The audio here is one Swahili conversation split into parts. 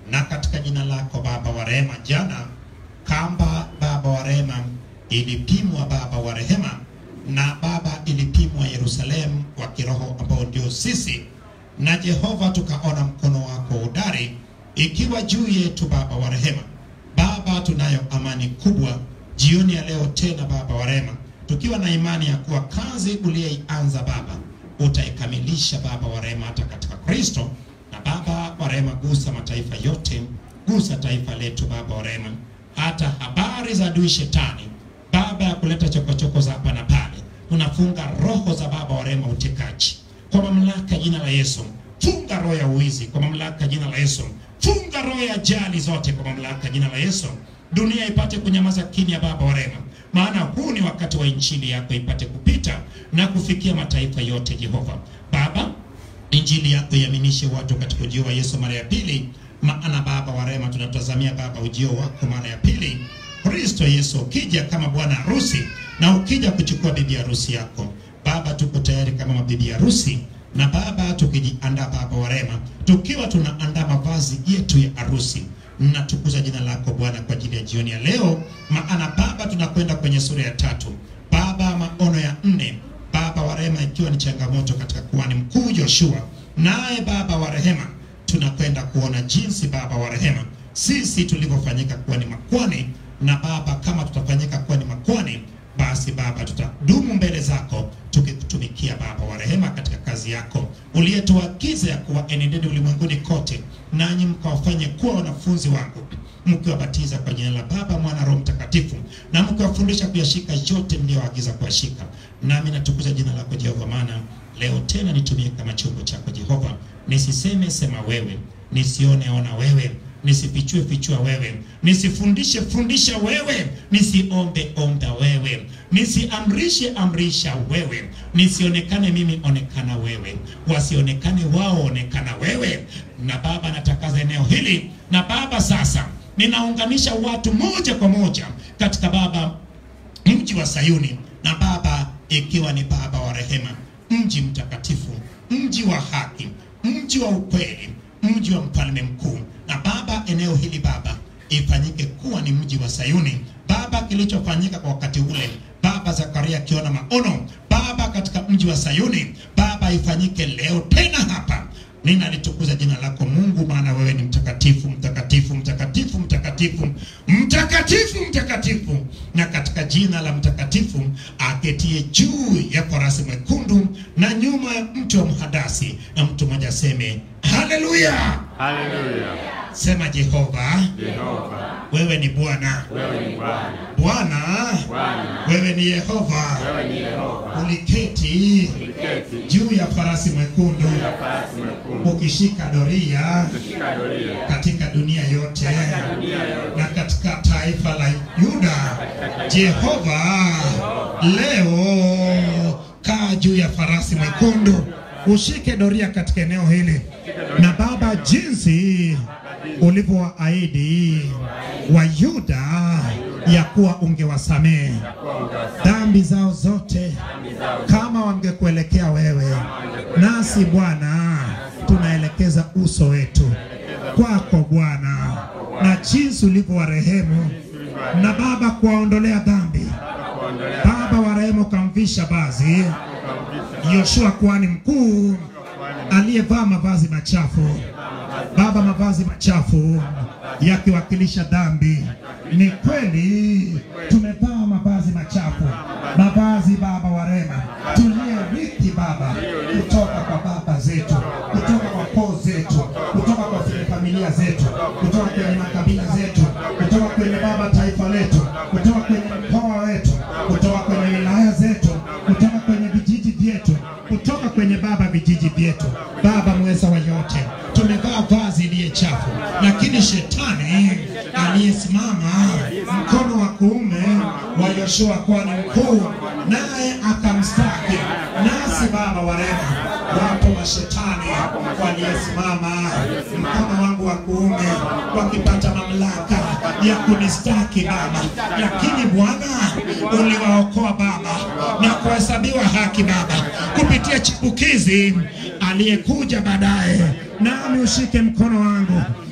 na katika jina lako Baba wa rehema. Jana kamba Baba wa rehema ilipimwa Baba wa rehema, na Baba ilipimwa Yerusalemu wa kiroho ambao ndio sisi, na Jehova tukaona mkono wako udari ikiwa juu yetu Baba wa rehema. Baba, tunayo amani kubwa jioni ya leo tena Baba wa rehema, tukiwa na imani ya kuwa kazi uliyeianza Baba utaikamilisha Baba wa rehema hata katika Kristo. Na Baba wa rehema, gusa mataifa yote, gusa taifa letu Baba wa rehema, hata habari za adui shetani Baba ya kuleta chokochoko za hapa na pale, tunafunga roho za Baba wa rehema utekaji kwa mamlaka ya jina la Yesu. Funga roho ya uwizi kwa mamlaka ya jina la Yesu. Funga roho ya ajali zote kwa mamlaka ya jina la Yesu. Dunia ipate kunyamaza kimya, Baba wa rehema, maana huu ni wakati wa injili yako ipate kupita na kufikia mataifa yote. Jehova Baba, injili yako iaminishe watu katika ujio wa Yesu mara ya pili, maana Baba wa rehema, tunatazamia Baba ujio wako mara ya pili, Kristo Yesu ukija kama bwana harusi na ukija kuchukua bibi harusi yako Baba, tuko tayari kama mabibi harusi na Baba, tukijiandaa Baba wa rehema, tukiwa tunaandaa mavazi yetu ya harusi. Natukuza jina lako Bwana kwa ajili ya jioni ya leo, maana Baba, tunakwenda kwenye sura ya tatu Baba, maono ya nne Baba wa rehema, ikiwa ni changamoto katika kuhani mkuu Joshua, naye Baba wa rehema, tunakwenda kuona jinsi Baba wa rehema sisi tulivyofanyika kuwa ni makwani, na Baba, kama tutafanyika kuwa ni makwani basi Baba, tutadumu mbele zako tukikutumikia Baba wa rehema katika kazi yako uliyetuagiza ya kuwa enendeni ulimwenguni kote, nanyi mkawafanye kuwa wanafunzi wangu, mkiwabatiza kwa jina la Baba, Mwana, Roho Mtakatifu, na mkiwafundisha kuyashika yote mliyoagiza kuyashika. Nami natukuza jina lako Jehova, maana leo tena nitumie kama chombo chako Jehova, nisiseme sema wewe, nisione ona wewe nisifichue fichua wewe, nisifundishe fundisha wewe, nisiombe omba wewe, nisiamrishe amrisha wewe, nisionekane mimi onekana wewe, wasionekane wao onekana wewe. Na Baba, natakaza eneo hili, na Baba, sasa ninaunganisha watu moja kwa moja katika Baba mji wa Sayuni, na Baba ikiwa ni Baba wa rehema, mji mtakatifu, mji wa haki, mji wa ukweli, mji wa mfalme mkuu na Baba, eneo hili Baba ifanyike kuwa ni mji wa Sayuni Baba, kilichofanyika kwa wakati ule Baba, Zakaria akiona maono Baba katika mji wa Sayuni Baba, ifanyike leo tena hapa. Ninalitukuza jina lako Mungu, maana wewe ni mtakatifu, mtakatifu, mtakatifu, mtakatifu, mtakatifu, mtakatifu. Na katika jina la mtakatifu aketie juu ya farasi mwekundu na nyuma ya mti wa mhadasi, na mtu mmoja aseme haleluya. Haleluya. Sema Jehova, Yehova, wewe ni Bwana. wewe ni Bwana. Bwana, Bwana, wewe ni Yehova. wewe ni Yehova. Uliketi Uliketi juu ya farasi mwekundu ya farasi mwekundu, ukishika doria ukishika doria katika dunia yote dunia yote. na katika taifa la Yuda. Jehova, leo kaa juu ya farasi mwekundu, ushike doria katika eneo hili, na Baba, jinsi ulivyowaahidi Wayuda ya kuwa ungewasamehe dhambi zao zote kama wangekuelekea wewe, nasi Bwana tunaelekeza uso wetu kwako Bwana, na jinsi ulivyowarehemu na Baba kuwaondolea dhambi. Baba wa rehema, ukamvisha vazi Yoshua kuhani mkuu aliyevaa mavazi machafu, Baba, mavazi machafu yakiwakilisha dhambi. Ni kweli tumevaa mavazi machafu, mavazi Baba wa rehema tuliyerithi Baba kutoka kwa baba zetu, kutoka kwa koo zetu, kutoka kwa familia zetu, kutoka kwenye makabila zetu, kutoka kwenye Baba taifa letu, kutoka kwenye mkoa wetu, kutoka kwenye wilaya zetu, kutoka kwenye vijiji vyetu, kutoka kwenye Baba vijiji vyetu, Baba mweza wa yote, tumevaa vazi iliye chafu, lakini shetani aliyesimama mkono wa kuume wa Yoshua kuhani mkuu, naye akamstaki. Nasi Baba wa rehema, wapo wa shetani waliosimama mkono wangu wa kuume wakipata mamlaka ya kunistaki Baba, lakini Bwana uliwaokoa Baba na kuhesabiwa haki Baba kupitia chipukizi aliyekuja baadaye, nami ushike mkono wangu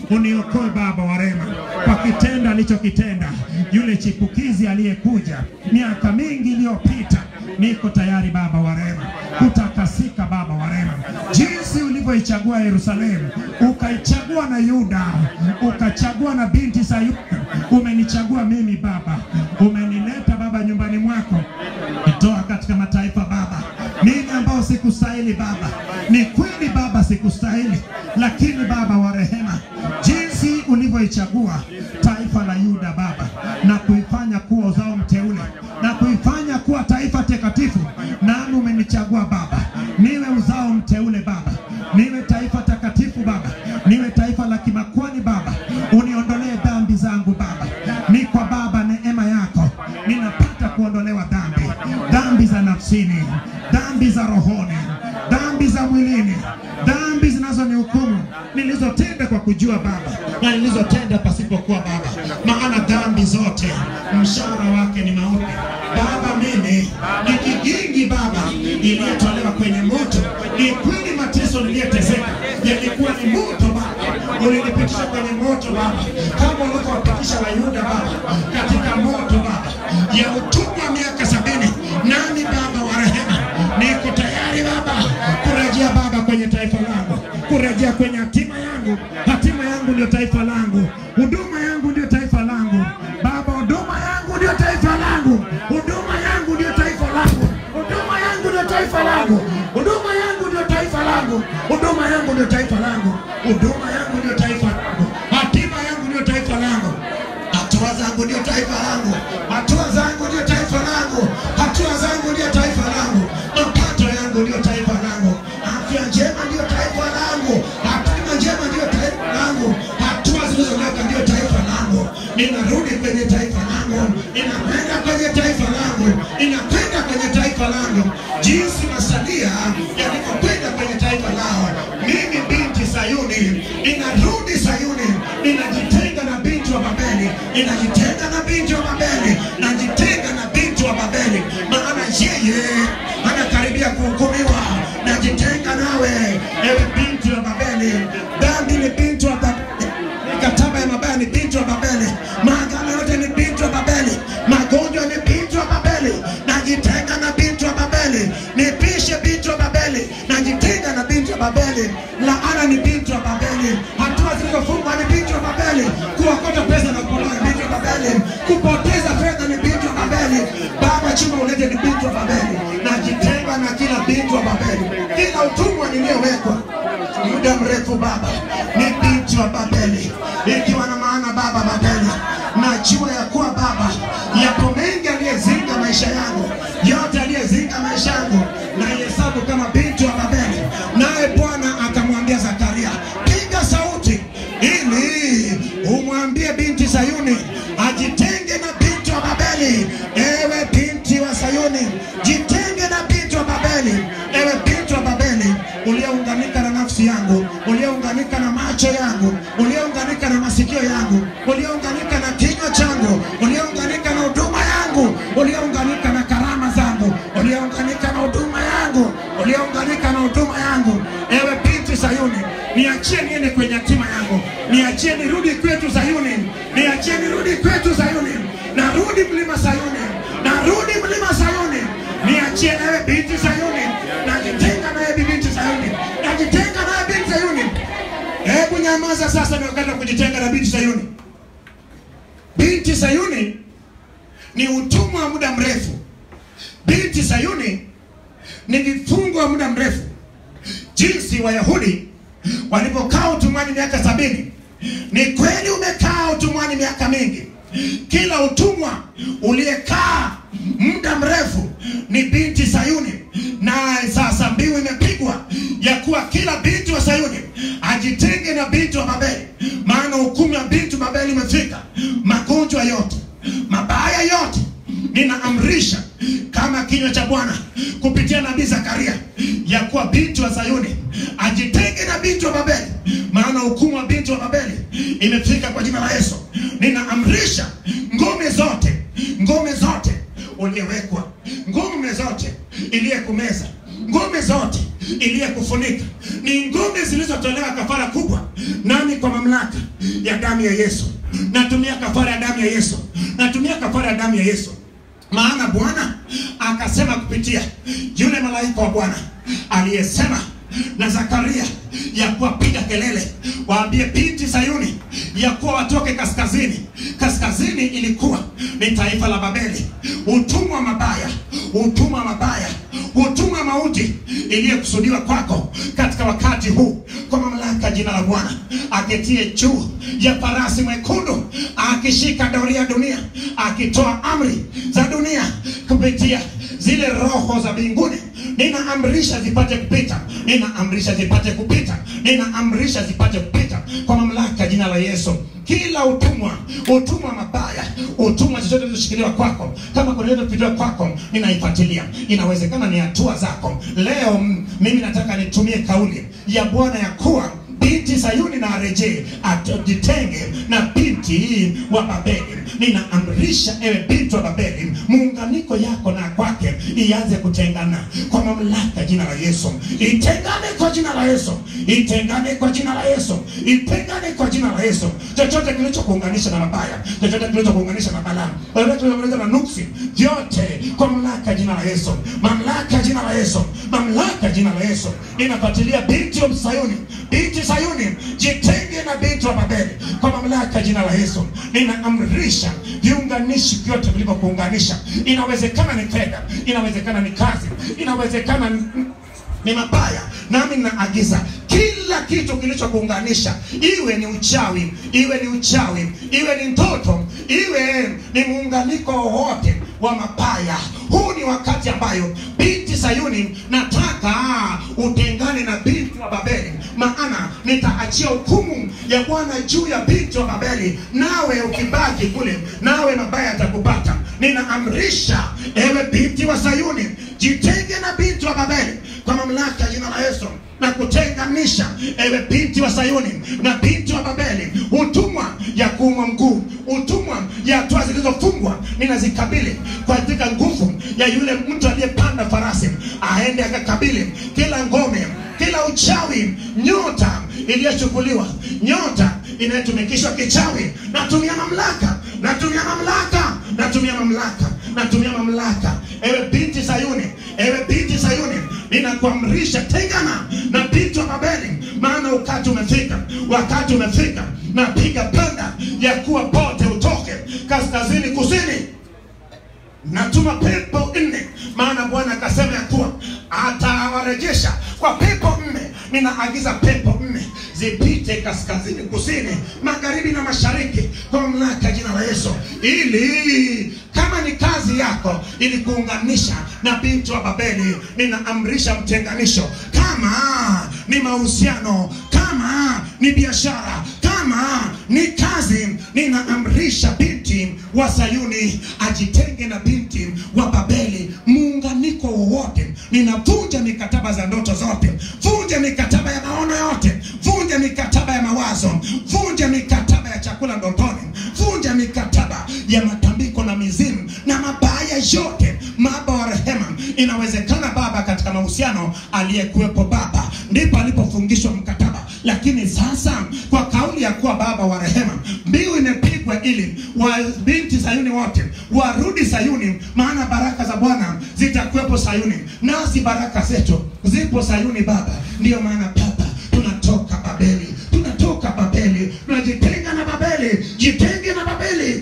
uniokoe Baba wa rehema kwa kitendo alichokitenda yule chipukizi aliyekuja miaka mingi iliyopita. Niko tayari Baba wa rehema kutakasika, Baba wa rehema, jinsi ulivyoichagua Yerusalemu, ukaichagua na Yuda, ukachagua na binti Sayuni. Umenichagua mimi Baba, umenileta Baba nyumbani mwako, nitoa katika mataifa Baba, mimi ambao sikustahili Baba. Ni kweli Baba, sikustahili, lakini Baba wa rehema, jinsi ulivyoichagua taifa la Yuda Baba na kuifanya kuwa uzao mteule na kuifanya kuwa taifa takatifu, nami umenichagua Baba niwe uzao mteule Baba, niwe taifa takatifu Baba, niwe taifa la kimakwani Baba, uniondolee dhambi zangu Baba. Ni kwa Baba neema yako ninapata kuondolewa dhambi, dhambi za nafsini, dhambi za rohoni, dhambi za mwilini, dhambi zinazonihukumu nilizotenda kwa kujua Baba na nilizotenda pasipokuwa Baba, maana dhambi zote mshahara wake ni mauti. Baba, mimi ni kigingi Baba iliyotolewa kwenye moto. Ni kweli mateso niliyoteseka yalikuwa ni moto Baba, ulinipitisha kwenye moto Baba, kama ulivyowapitisha Wayuda Baba katika moto Baba ya utumwa miaka sabini. Nami Baba wa rehema, niko tayari Baba kurejea Baba kwenye taifa langu, kurejea kwenye hatima yangu. Hatima yangu ndio taifa langu, huduma yangu ndio taifa langu Baba, huduma yangu ndio taifa langu, huduma yangu ndio taifa langu, huduma yangu ndio taifa langu, huduma yangu ndio taifa langu, huduma yangu ndio taifa langu, huduma yangu ndio taifa langu, hatima yangu ndio taifa langu, hatua zangu ndio taifa langu, hatua zangu ndio taifa langu, hatua zangu ndio taifa langu, mapato yangu ndio taifa langu, afya njema ndio taifa langu, hatima njema ndio taifa langu, hatua zilizonyoka ndio taifa langu. Ninarudi kwenye taifa langu, ninakwenda kwenye taifa langu, ninakwenda kwenye taifa langu, jinsi masalia yalivyokwenda kwenye taifa lao. Mimi binti Sayuni, ninarudi Sayuni, ninajitenga na binti wa Babeli, ninajitenga na binti wa Babeli, najitenga na binti wa Babeli, maana yeye anakaribia kuhukumiwa. Najitenga nawe, ewe binti wa Babeli. Dhambi ni binti wa Babeli, mikataba ya mabaya ni binti wa Babeli, maagano yote ni binti wa Babeli, magonjwa ni binti wa Babeli. Najitenga na binti wa Babeli, nipishe binti wa Babeli, najitenga na binti wa Babeli. Laana ni binti wa Babeli, hatua zilizofungwa ni binti wa Babeli, kuokota pesa na kuolewa ni binti wa Babeli, kupoteza fedha ni binti wa Babeli. Baba, chuma ulete ni binti wa Babeli. Najitenga na kila binti wa Babeli, kila utumwa niliyowekwa muda mrefu Baba, ni binti wa Babeli, ikiwa na maana Baba Babeli, najua ya kuwa Baba, yapo mengi aliyezinga maisha yangu, yote aliyezinga maisha yangu na hesabu kama binti wa Babeli. Naye Bwana akamwambia Zakaria, piga sauti ili umwambie binti Sayuni ajitenge na binti wa Babeli. Ewe binti wa Sayuni, jitenge na binti wa Babeli. Ewe binti wa Babeli, uliounganika na nafsi yangu, uliounganika na macho yangu, uliounganika na masikio yangu, uliounganika na kinywa changu, uliounganika na huduma yangu, uliounganika na karama zangu, uliounganika na huduma yangu, uliounganika na huduma yangu. Ewe binti Sayuni, niachie niende kwenye hatima yangu, niachie nirudi kwetu Sayuni, niachie nirudi kwetu Sayuni, narudi mlima Sayuni, narudi mlima Sayuni, niachie ewe binti Sayuni, najitenga naye binti Sayuni, najitenga naye binti Sayuni. Hebu nyamaza sasa, ni wakati wa kujitenga na binti Sayuni. Binti Sayuni ni utumwa wa muda mrefu. Binti Sayuni ni vifungo wa muda mrefu. Jinsi Wayahudi walipokaa utumwani miaka sabini, ni kweli umekaa utumwani miaka mingi. Kila utumwa uliyekaa muda mrefu ni binti Sayuni, naye sasa mbiu imepigwa ya kuwa kila binti wa Sayuni ajitenge na binti wa Babeli, maana hukumu ya binti wa Babeli imefika. Magonjwa yote mabaya yote ninaamrisha kama kinywa cha Bwana kupitia nabii Zakaria ya kuwa binti wa Sayuni ajitenge na binti wa Babeli, maana hukumu wa binti wa Babeli imefika kwa jina la Yesu. Ninaamrisha ngome zote, ngome zote uliyewekwa, ngome zote iliyekumeza, ngome zote iliyekufunika, ni ngome zilizotolewa kafara kubwa nami kwa mamlaka ya damu ya Yesu natumia kafara ya damu ya Yesu, natumia kafara ya damu ya Yesu maana Bwana akasema kupitia yule malaika wa Bwana aliyesema na Zakaria ya kuwa piga kelele, waambie binti Sayuni ya kuwa watoke kaskazini. Kaskazini ilikuwa ni taifa la Babeli, utumwa mabaya, utumwa mabaya, utumwa mauti iliyokusudiwa kwako katika wakati huu, kwa mamlaka ya jina la Bwana aketie juu ya farasi mwekundu, akishika doria ya dunia, akitoa amri za dunia kupitia zile roho za mbinguni ninaamrisha zipate kupita, ninaamrisha zipate kupita, ninaamrisha zipate kupita kwa mamlaka ya jina la Yesu. Kila utumwa, utumwa mabaya, utumwa chochote kilichoshikiliwa kwako, kama kuna yote kupitiwa kwako, ninaifuatilia. Inawezekana ni hatua zako. Leo mm, mimi nataka nitumie kauli ya Bwana ya kuwa binti Sayuni na arejee, ajitenge na binti wa Babeli. Ninaamrisha ewe binti wa Babeli, muunganiko yako na kwake ianze kutengana kwa mamlaka ya jina la Yesu. Itengane kwa jina la Yesu, itengane kwa jina la Yesu, itengane kwa jina la Yesu. Chochote kilichokuunganisha na mabaya, chochote kilichokuunganisha na balaa, chochote kilichokuunganisha na nuksi, vyote kwa mamlaka ya jina la Yesu, mamlaka ya jina la Yesu, mamlaka ya jina la Yesu. Ninafuatilia binti wa Sayuni, binti Sayuni, jitenge na binti wa Babeli kwa mamlaka ya jina la Yesu. Ninaamrisha viunganishi vyote vilivyokuunganisha. Inawezekana ni fedha, inawezekana ni kazi, inawezekana ni ni mabaya, nami ninaagiza kila kitu kilichokuunganisha, iwe ni uchawi, iwe ni uchawi, iwe ni ndoto, iwe ni muunganiko wowote wa mabaya. Huu ni wakati ambayo binti Sayuni, nataka utengane na binti wa Babeli, maana nitaachia hukumu ya Bwana juu ya binti wa Babeli, nawe ukibaki kule, nawe mabaya yatakupata. Ninaamrisha ewe binti wa Sayuni, jitenge na binti wa Babeli kwa mamlaka ya jina la Yesu na kutenganisha ewe binti wa Sayuni na binti wa Babeli, utumwa ya kuumwa mguu, utumwa ya hatua zilizofungwa, ninazikabili katika nguvu ya yule mtu aliyepanda farasi, aende akakabili kila ngome, kila uchawi, nyota iliyochukuliwa, nyota inayotumikishwa kichawi. Natumia mamlaka, natumia mamlaka, natumia mamlaka, natumia mamlaka. Ewe binti Sayuni, ewe binti Sayuni, ninakuamrisha tengana na binti wa Babeli, maana wakati umefika, wakati umefika. Napiga panda ya kuwa pote utoke kaskazini, kusini natuma pepo nne, maana Bwana akasema ya kuwa atawarejesha kwa pepo nne. Ninaagiza pepo nne zipite kaskazini, kusini, magharibi na mashariki kwa mamlaka ya jina la Yesu, ili kama ni kazi yako ili kuunganisha na binti wa Babeli, ninaamrisha mtenganisho. Kama ni mahusiano, kama ni biashara, kama ni kazi, ninaamrisha binti wa Sayuni ajitenge na binti wa Babeli. Muunganiko wowote, ninavunja mikataba za ndoto zote, vunja mikataba ya maono yote, vunja mikataba ya mawazo, vunja mikataba ya chakula ndotoni, vunja mikataba ya matambiko na mizimu na mabaya yote. Baba wa rehema, inawezekana baba, katika mahusiano aliyekuwepo baba ndipo alipofungishwa mkataba, lakini sasa kwa kauli ya kuwa baba wa rehema, mbiu imepigwa ili wa binti Sayuni wote warudi Sayuni, maana baraka za Bwana zitakuwepo Sayuni, nasi baraka zetu zipo Sayuni. Baba, ndiyo maana baba, tunatoka Babeli, tunatoka Babeli, tunajitenga na Babeli, jitenge na Babeli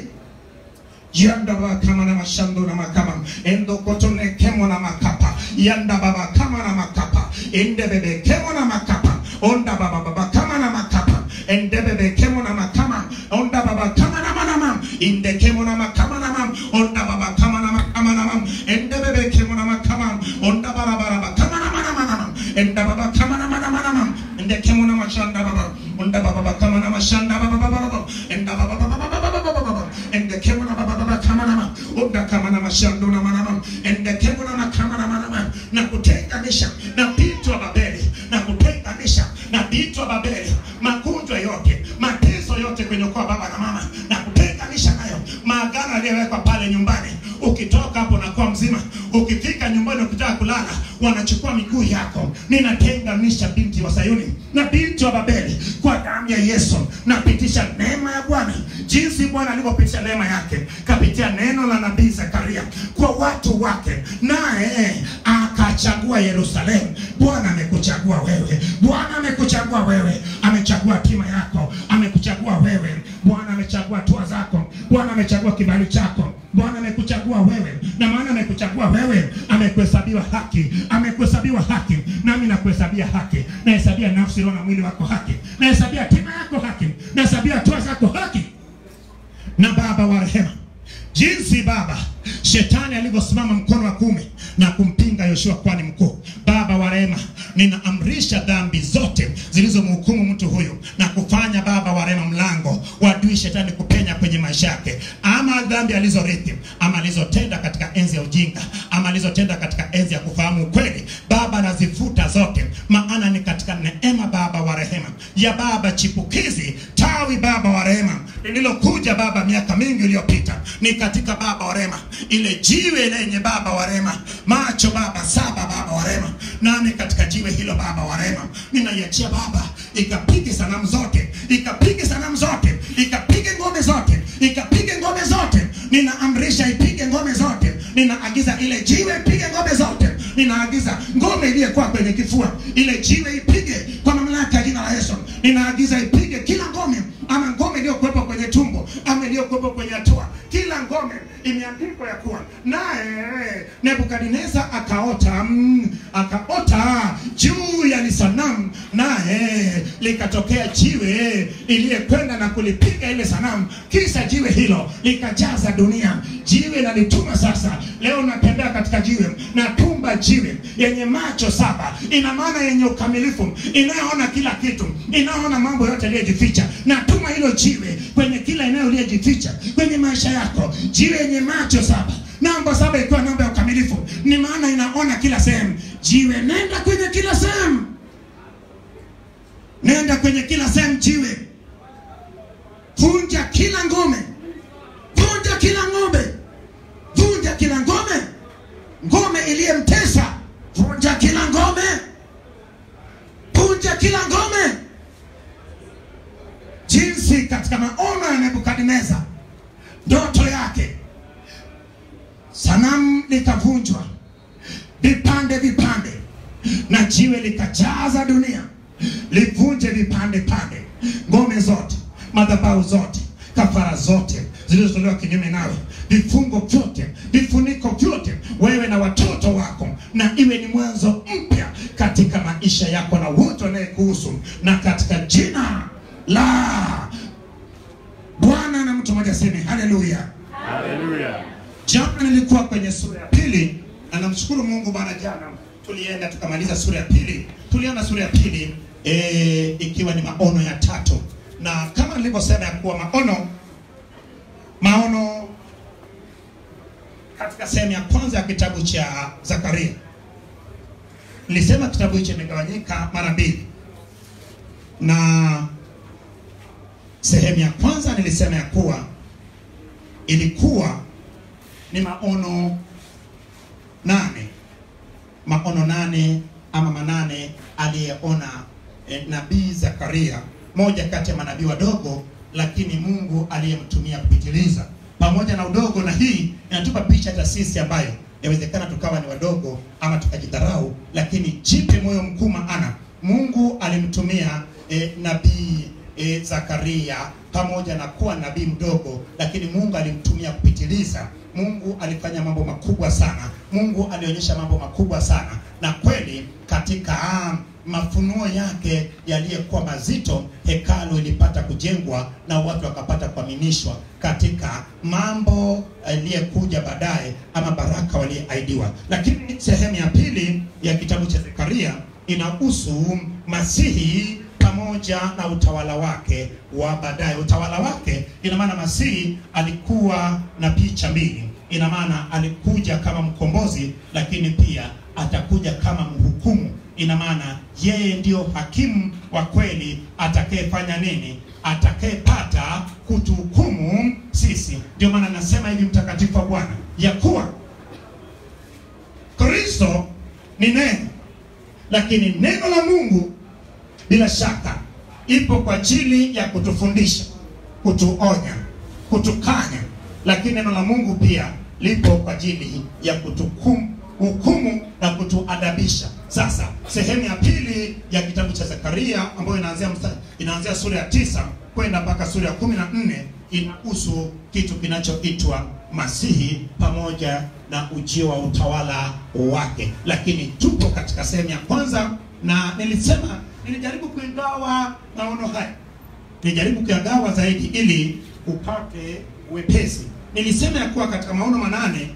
yanda baba kama na mashando na makama endo kotone kemo na makapa yanda baba kama na makapa ende bebe kemo na makapa onda baba baba kama na makapa ende bebe kemo na makama onda baba kama na manama inde kemo na makama na mam onda baba kama na makama na mam ende bebe kemo na makama onda baba baba kama na manama na mam enda baba kama na manama na mam ende kemo na mashanda baba onda baba baba kama na mashanda baba baba baba enda baba baba baba baba baba baba ende kemo na baba baba kama na mam onda kama na mashando na manama ende kemo na kama na manama na kutenganisha na binti wa Babeli na kutenganisha na binti wa Babeli magonjwa yote mateso yote kwenye ukoo baba na mama na kutenganisha nayo maagano yaliyowekwa pale nyumbani ukitoka hapo unakuwa mzima ukifika nyumbani ukitaka kulala wanachukua miguu yako ninatenganisha binti wa Sayuni na binti wa Babeli kwa damu damu ya Yesu, napitisha neema ya Bwana, jinsi Bwana alivyopitisha neema yake kapitia neno la nabii Zakaria kwa watu wake, naye akachagua Yerusalemu. Bwana amekuchagua wewe, Bwana amekuchagua wewe, amechagua tima yako, amekuchagua wewe. Bwana amechagua hatua zako, Bwana amechagua kibali chako, Bwana amekuchagua wewe, na maana amekuchagua wewe, amekuhesabiwa haki, amekuhesabiwa haki, nami nakuhesabia haki, nahesabia nafsi, roho na mwili wako haki, nahesabia tima yako haki, nahesabia hatua zako haki. Na Baba wa rehema, jinsi Baba shetani alivyosimama mkono wa kuume na kumpinga Yoshua kwani mkuu, Baba wa rehema, ninaamrisha dhambi zote zilizomhukumu mtu huyu na kufanya Baba wa rehema mlango wa adui shetani kupenya kwenye maisha yake, ama dhambi alizorithi ama alizotenda katika enzi ya ujinga ama alizotenda katika enzi ya kufahamu ukweli, Baba nazifuta zote, maana ni katika neema Baba wa rehema ya Baba chipukizi tawi Baba wa rehema lililokuja Baba miaka mingi iliyopita, ni katika Baba wa rehema ile jiwe lenye Baba wa rehema macho Baba saba Baba wa rehema, nami katika jiwe hilo Baba wa rehema ninaiachia Baba ikapige sanamu zote, ikapige sanamu zote, ikapige ngome zote, ikapige ngome zote, ninaamrisha ipige ngome zote, ninaagiza ile jiwe ipige ngome zote, ninaagiza ngome iliyokuwa kwenye kifua, ile jiwe ipige kwa mamlaka ya jina la Yesu, ninaagiza ipige kila ngome ama ngome iliyokuwepo kwenye tumbo ama iliyokuwepo kwenye hatua, kila ngome imeandikwa ya kuwa naye Nebukadneza akaota mm, akaota juu ya lisanamu, naye likatokea jiwe iliyekwenda na kulipiga ile sanamu, kisha jiwe hilo likajaza dunia. Jiwe nalituma sasa, leo natembea katika jiwe, natumba jiwe yenye macho saba, ina maana yenye ukamilifu, inayoona kila kitu, inayoona mambo yote yaliyojificha. Natuma hilo jiwe kwenye kila eneo iliyojificha kwenye maisha yako, jiwe yenye macho saba namba saba ikiwa namba ya ukamilifu, ni maana inaona kila sehemu. Jiwe, nenda kwenye kila sehemu, nenda kwenye kila sehemu. Jiwe, vunja kila ngome, vunja kila ngome, vunja kila ngome, ngome iliyemtesa, vunja kila ngome, vunja kila ngome, jinsi katika maono ya Nebukadneza ndoto yake sanamu likavunjwa vipande vipande, na jiwe likajaza dunia, livunje vipande pande, ngome zote, madhabahu zote, kafara zote zilizotolewa kinyume nawe, vifungo vyote, vifuniko vyote, wewe na watoto wako, na iwe ni mwanzo mpya katika maisha yako na wote wanayekuhusu, na katika jina la Bwana. Na mtu mmoja aseme haleluya. Haleluya. Jana nilikuwa kwenye sura ya pili na namshukuru Mungu Bwana, jana tulienda tukamaliza sura ya pili, tuliona sura ya pili e, ikiwa ni maono ya tatu, na kama nilivyosema ya kuwa maono maono katika sehemu ya kwanza ya kitabu cha Zakaria nilisema kitabu hicho imegawanyika mara mbili, na sehemu ya kwanza nilisema ya kuwa ilikuwa ni maono nane, maono nane ama manane aliyeona eh, nabii Zakaria, moja kati ya manabii wadogo, lakini Mungu aliyemtumia kupitiliza. Pamoja na udogo, na hii inatupa picha hata sisi ambayo yawezekana tukawa ni wadogo ama tukajidharau, lakini jipe moyo mkuu, maana Mungu alimtumia eh, nabii eh, Zakaria pamoja na kuwa nabii mdogo, lakini Mungu alimtumia kupitiliza. Mungu alifanya mambo makubwa sana. Mungu alionyesha mambo makubwa sana, na kweli katika ah, mafunuo yake yaliyokuwa mazito, hekalu ilipata kujengwa na watu wakapata kuaminishwa katika mambo yaliyokuja baadaye, ama baraka walioahidiwa. Lakini sehemu ya pili ya kitabu cha Zekaria inahusu Masihi pamoja na utawala wake wa baadaye. Utawala wake ina maana Masihi alikuwa na picha mbili, ina maana alikuja kama mkombozi, lakini pia atakuja kama mhukumu. Ina maana yeye ndio hakimu wa kweli atakayefanya nini? Atakayepata kutuhukumu sisi. Ndio maana nasema hivi, mtakatifu wa Bwana, ya kuwa Kristo ni neno, lakini neno la Mungu bila shaka ipo kwa ajili ya kutufundisha, kutuonya, kutukanya, lakini neno la Mungu pia lipo kwa ajili ya kutuhukumu hukumu na kutuadabisha. Sasa sehemu ya pili ya kitabu cha Zekaria ambayo inaanzia msta- inaanzia sura ya tisa kwenda mpaka sura ya kumi na nne inahusu kitu kinachoitwa Masihi pamoja na ujio wa utawala wake, lakini tupo katika sehemu ya kwanza, na nilisema nilijaribu kuingawa maono haya nijaribu kuyagawa zaidi ili upate wepesi. Nilisema ya kuwa katika maono manane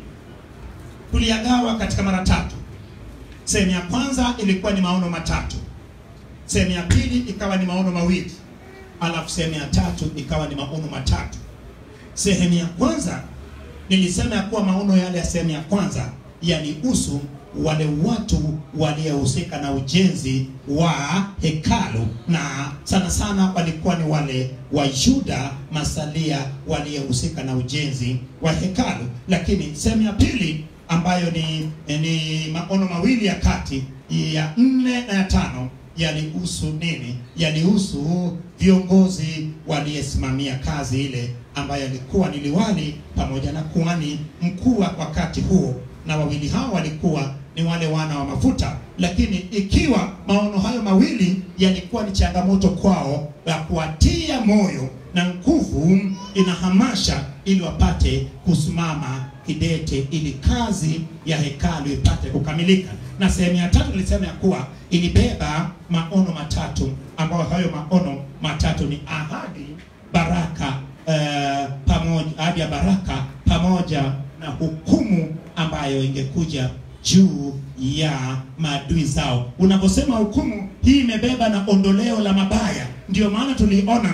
tuliyagawa katika mara tatu. Sehemu ya kwanza ilikuwa ni maono matatu, sehemu ya pili ikawa ni maono mawili, alafu sehemu ya tatu ikawa ni maono matatu. Sehemu ya kwanza nilisema ya kuwa maono yale ya sehemu ya kwanza yalihusu wale watu waliohusika na ujenzi wa hekalu, na sana sana walikuwa ni wale wa Yuda masalia waliohusika na ujenzi wa hekalu. Lakini sehemu ya pili ambayo ni, ni maono mawili ya kati ya nne na ya tano yalihusu nini? Yalihusu viongozi waliyesimamia kazi ile ambayo alikuwa ni liwali pamoja na kuhani mkuu wa wakati huo, na wawili hao walikuwa ni wale wana wa mafuta. Lakini ikiwa maono hayo mawili yalikuwa ni changamoto kwao ya kuwatia moyo na nguvu, inahamasha ili wapate kusimama kidete ili kazi ya hekalu ipate kukamilika. Na sehemu ya tatu nilisema ya kuwa ilibeba maono matatu, ambayo hayo maono matatu ni ahadi, baraka eh, pamoja ahadi ya baraka pamoja na hukumu ambayo ingekuja juu ya maadui zao. Unaposema hukumu, hii imebeba na ondoleo la mabaya. Ndio maana tuliona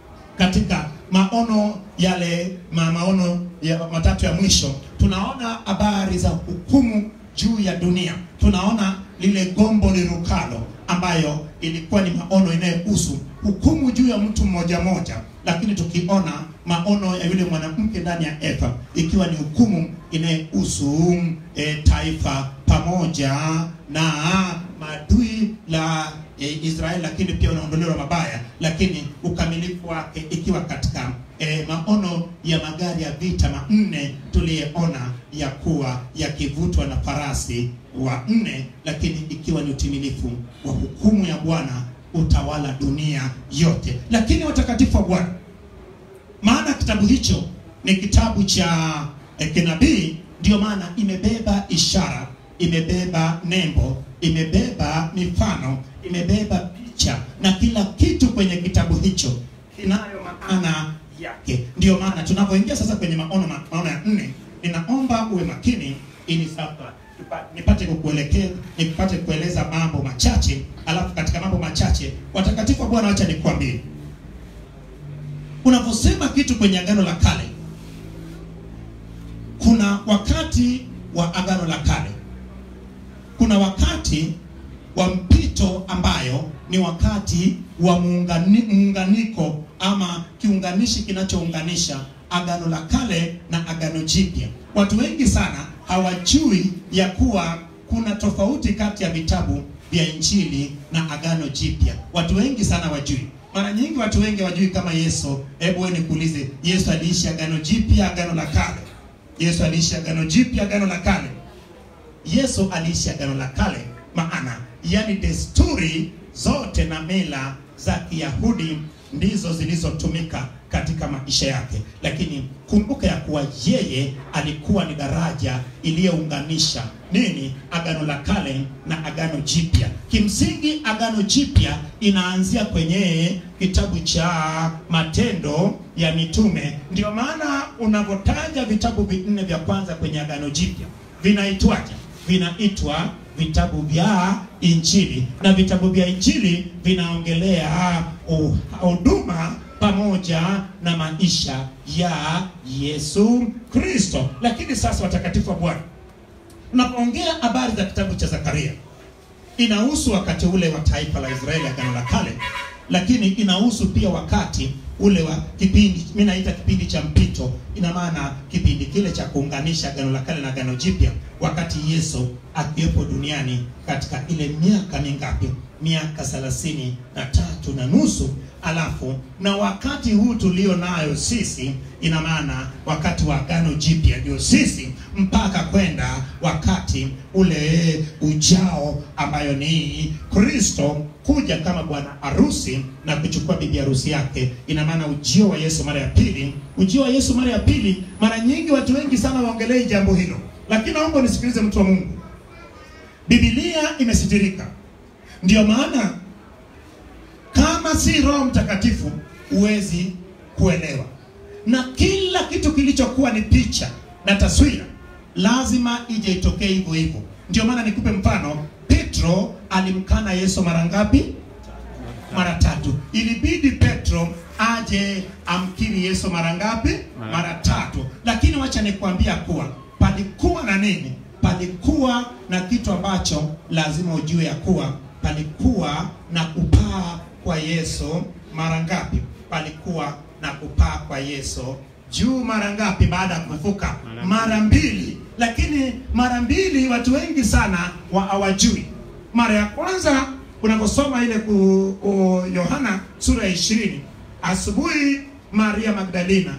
katika maono yale ma maono ya matatu ya mwisho tunaona habari za hukumu juu ya dunia. Tunaona lile gombo lirukalo ambayo ilikuwa ni maono inayohusu hukumu juu ya mtu mmoja mmoja, lakini tukiona maono ya yule mwanamke ndani ya Eva ikiwa ni hukumu inayohusu e, taifa pamoja na maadui la e, Israeli, lakini pia unaondolewa mabaya, lakini ukamilifu wake ikiwa katika e, maono ya magari ya vita manne tuliyeona ya kuwa yakivutwa na farasi wa nne, lakini ikiwa ni utimilifu wa hukumu ya Bwana utawala dunia yote. Lakini watakatifu wa Bwana, maana kitabu hicho ni kitabu cha eh, kinabii, ndio maana imebeba ishara, imebeba nembo, imebeba mifano, imebeba picha na kila kitu kwenye kitabu hicho kinayo maana yake. Ndio maana tunapoingia sasa kwenye maono maono ya nne, ninaomba uwe makini ili sasa tupa- nipate kukuelekea nipate kueleza mambo machache, alafu katika mambo machache, watakatifu wa Bwana, acha nikwambie, unaposema kitu kwenye agano la kale, kuna wakati wa agano la kale, kuna wakati wa mpito ambayo ni wakati wa muungani, muunganiko ama kiunganishi kinachounganisha agano la kale na agano jipya. Watu wengi sana hawajui ya kuwa kuna tofauti kati ya vitabu vya Injili na agano jipya. Watu wengi sana wajui. Mara nyingi watu wengi wajui kama Yesu. Hebu wewe nikuulize, Yesu aliishi agano jipya, agano la kale? Yesu aliishi agano jipya, agano la kale? Yesu aliishi agano la kale, maana yani desturi zote na mila za Kiyahudi ndizo zilizotumika katika maisha yake, lakini kumbuka ya kuwa yeye alikuwa ni daraja iliyounganisha nini, agano la kale na agano jipya. Kimsingi agano jipya inaanzia kwenye kitabu cha Matendo ya Mitume. Ndio maana unavyotaja vitabu vinne vya kwanza kwenye agano jipya vinaitwaje? Vinaitwa vitabu vya Injili, na vitabu vya Injili vinaongelea uh, huduma pamoja na maisha ya Yesu Kristo. Lakini sasa, watakatifu wa Bwana, unapoongea habari za kitabu cha Zakaria, inahusu wakati ule wa taifa la Israeli, agano la kale, lakini inahusu pia wakati ule wa kipindi, mimi naita kipindi cha mpito. Ina maana kipindi kile cha kuunganisha agano la kale na agano jipya, wakati Yesu akiwepo duniani katika ile miaka mingapi? miaka thelathini na tatu na nusu alafu na wakati huu tulio nayo sisi ina maana wakati wa agano jipya ndio sisi mpaka kwenda wakati ule ujao ambayo ni kristo kuja kama bwana harusi na kuchukua bibi harusi yake ina maana ujio wa yesu mara ya pili ujio wa yesu mara ya pili mara nyingi watu wengi sana waongelei jambo hilo lakini naomba nisikilize mtu wa mungu bibilia imesitirika ndio maana kama si roho mtakatifu huwezi kuelewa na kila kitu kilichokuwa ni picha na taswira lazima ije itokee hivyo hivyo ndio maana nikupe mfano petro alimkana yesu mara ngapi mara tatu ilibidi petro aje amkiri yesu mara ngapi Mara- mara tatu lakini wacha nikuambia kuwa palikuwa na nini palikuwa na kitu ambacho lazima ujue ya kuwa palikuwa na kupaa kwa yesu mara ngapi palikuwa na kupaa kwa yesu juu mara ngapi baada ya kufufuka Mara mara mbili lakini mara mbili watu wengi sana wa hawajui mara ya kwanza unaposoma ile ku, ku yohana sura ya ishirini asubuhi maria magdalena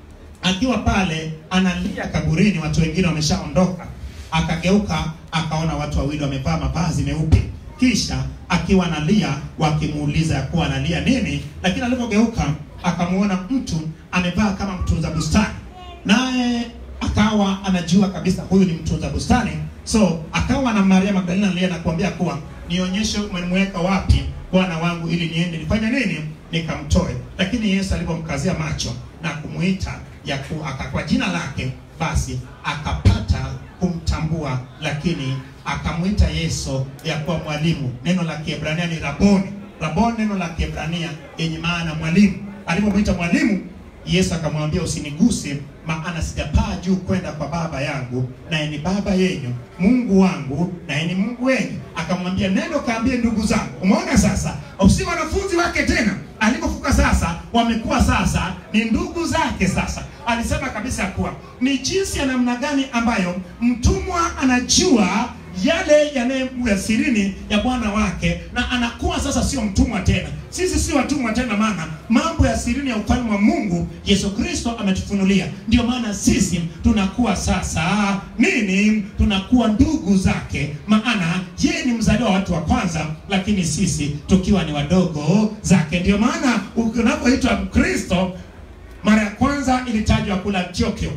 akiwa pale analia kaburini watu wengine wameshaondoka akageuka akaona watu wawili wamevaa mavazi meupe kisha akiwa analia wakimuuliza ya kuwa analia nini lakini alipogeuka akamuona mtu amevaa kama mtunza bustani naye akawa anajua kabisa huyu ni mtunza bustani so akawa na maria magdalena analia na kuambia kuwa nionyeshe umemweka wapi bwana wangu ili niende nifanye nini nikamtoe lakini yesu alipomkazia macho na kumuita ya ku, aka, kwa jina lake basi akapata kumtambua lakini akamwita yesu ya kuwa mwalimu neno la kiebrania ni raboni raboni neno la kiebrania yenye maana mwalimu alipomwita mwalimu yesu akamwambia usiniguse maana sijapaa juu kwenda kwa baba yangu naye ni baba yenyu mungu wangu naye ni mungu wenyu akamwambia nendo kaambie ndugu zangu umeona sasa si wanafunzi wake tena alipofuka sasa wamekuwa sasa ni ndugu zake sasa alisema kabisa ya kuwa ni jinsi ya namna gani ambayo mtumwa anajua yale yanayokuya sirini ya bwana wake na anakuwa sasa sio mtumwa tena sisi si watumwa tena maana mambo ya sirini ya ufalme wa mungu yesu kristo ametufunulia ndio maana sisi tunakuwa sasa nini tunakuwa ndugu zake maana yeye ni mzaliwa wa watu wa kwanza lakini sisi tukiwa ni wadogo zake ndio maana unapoitwa mkristo mara ya kwanza ilitajwa kula antiochio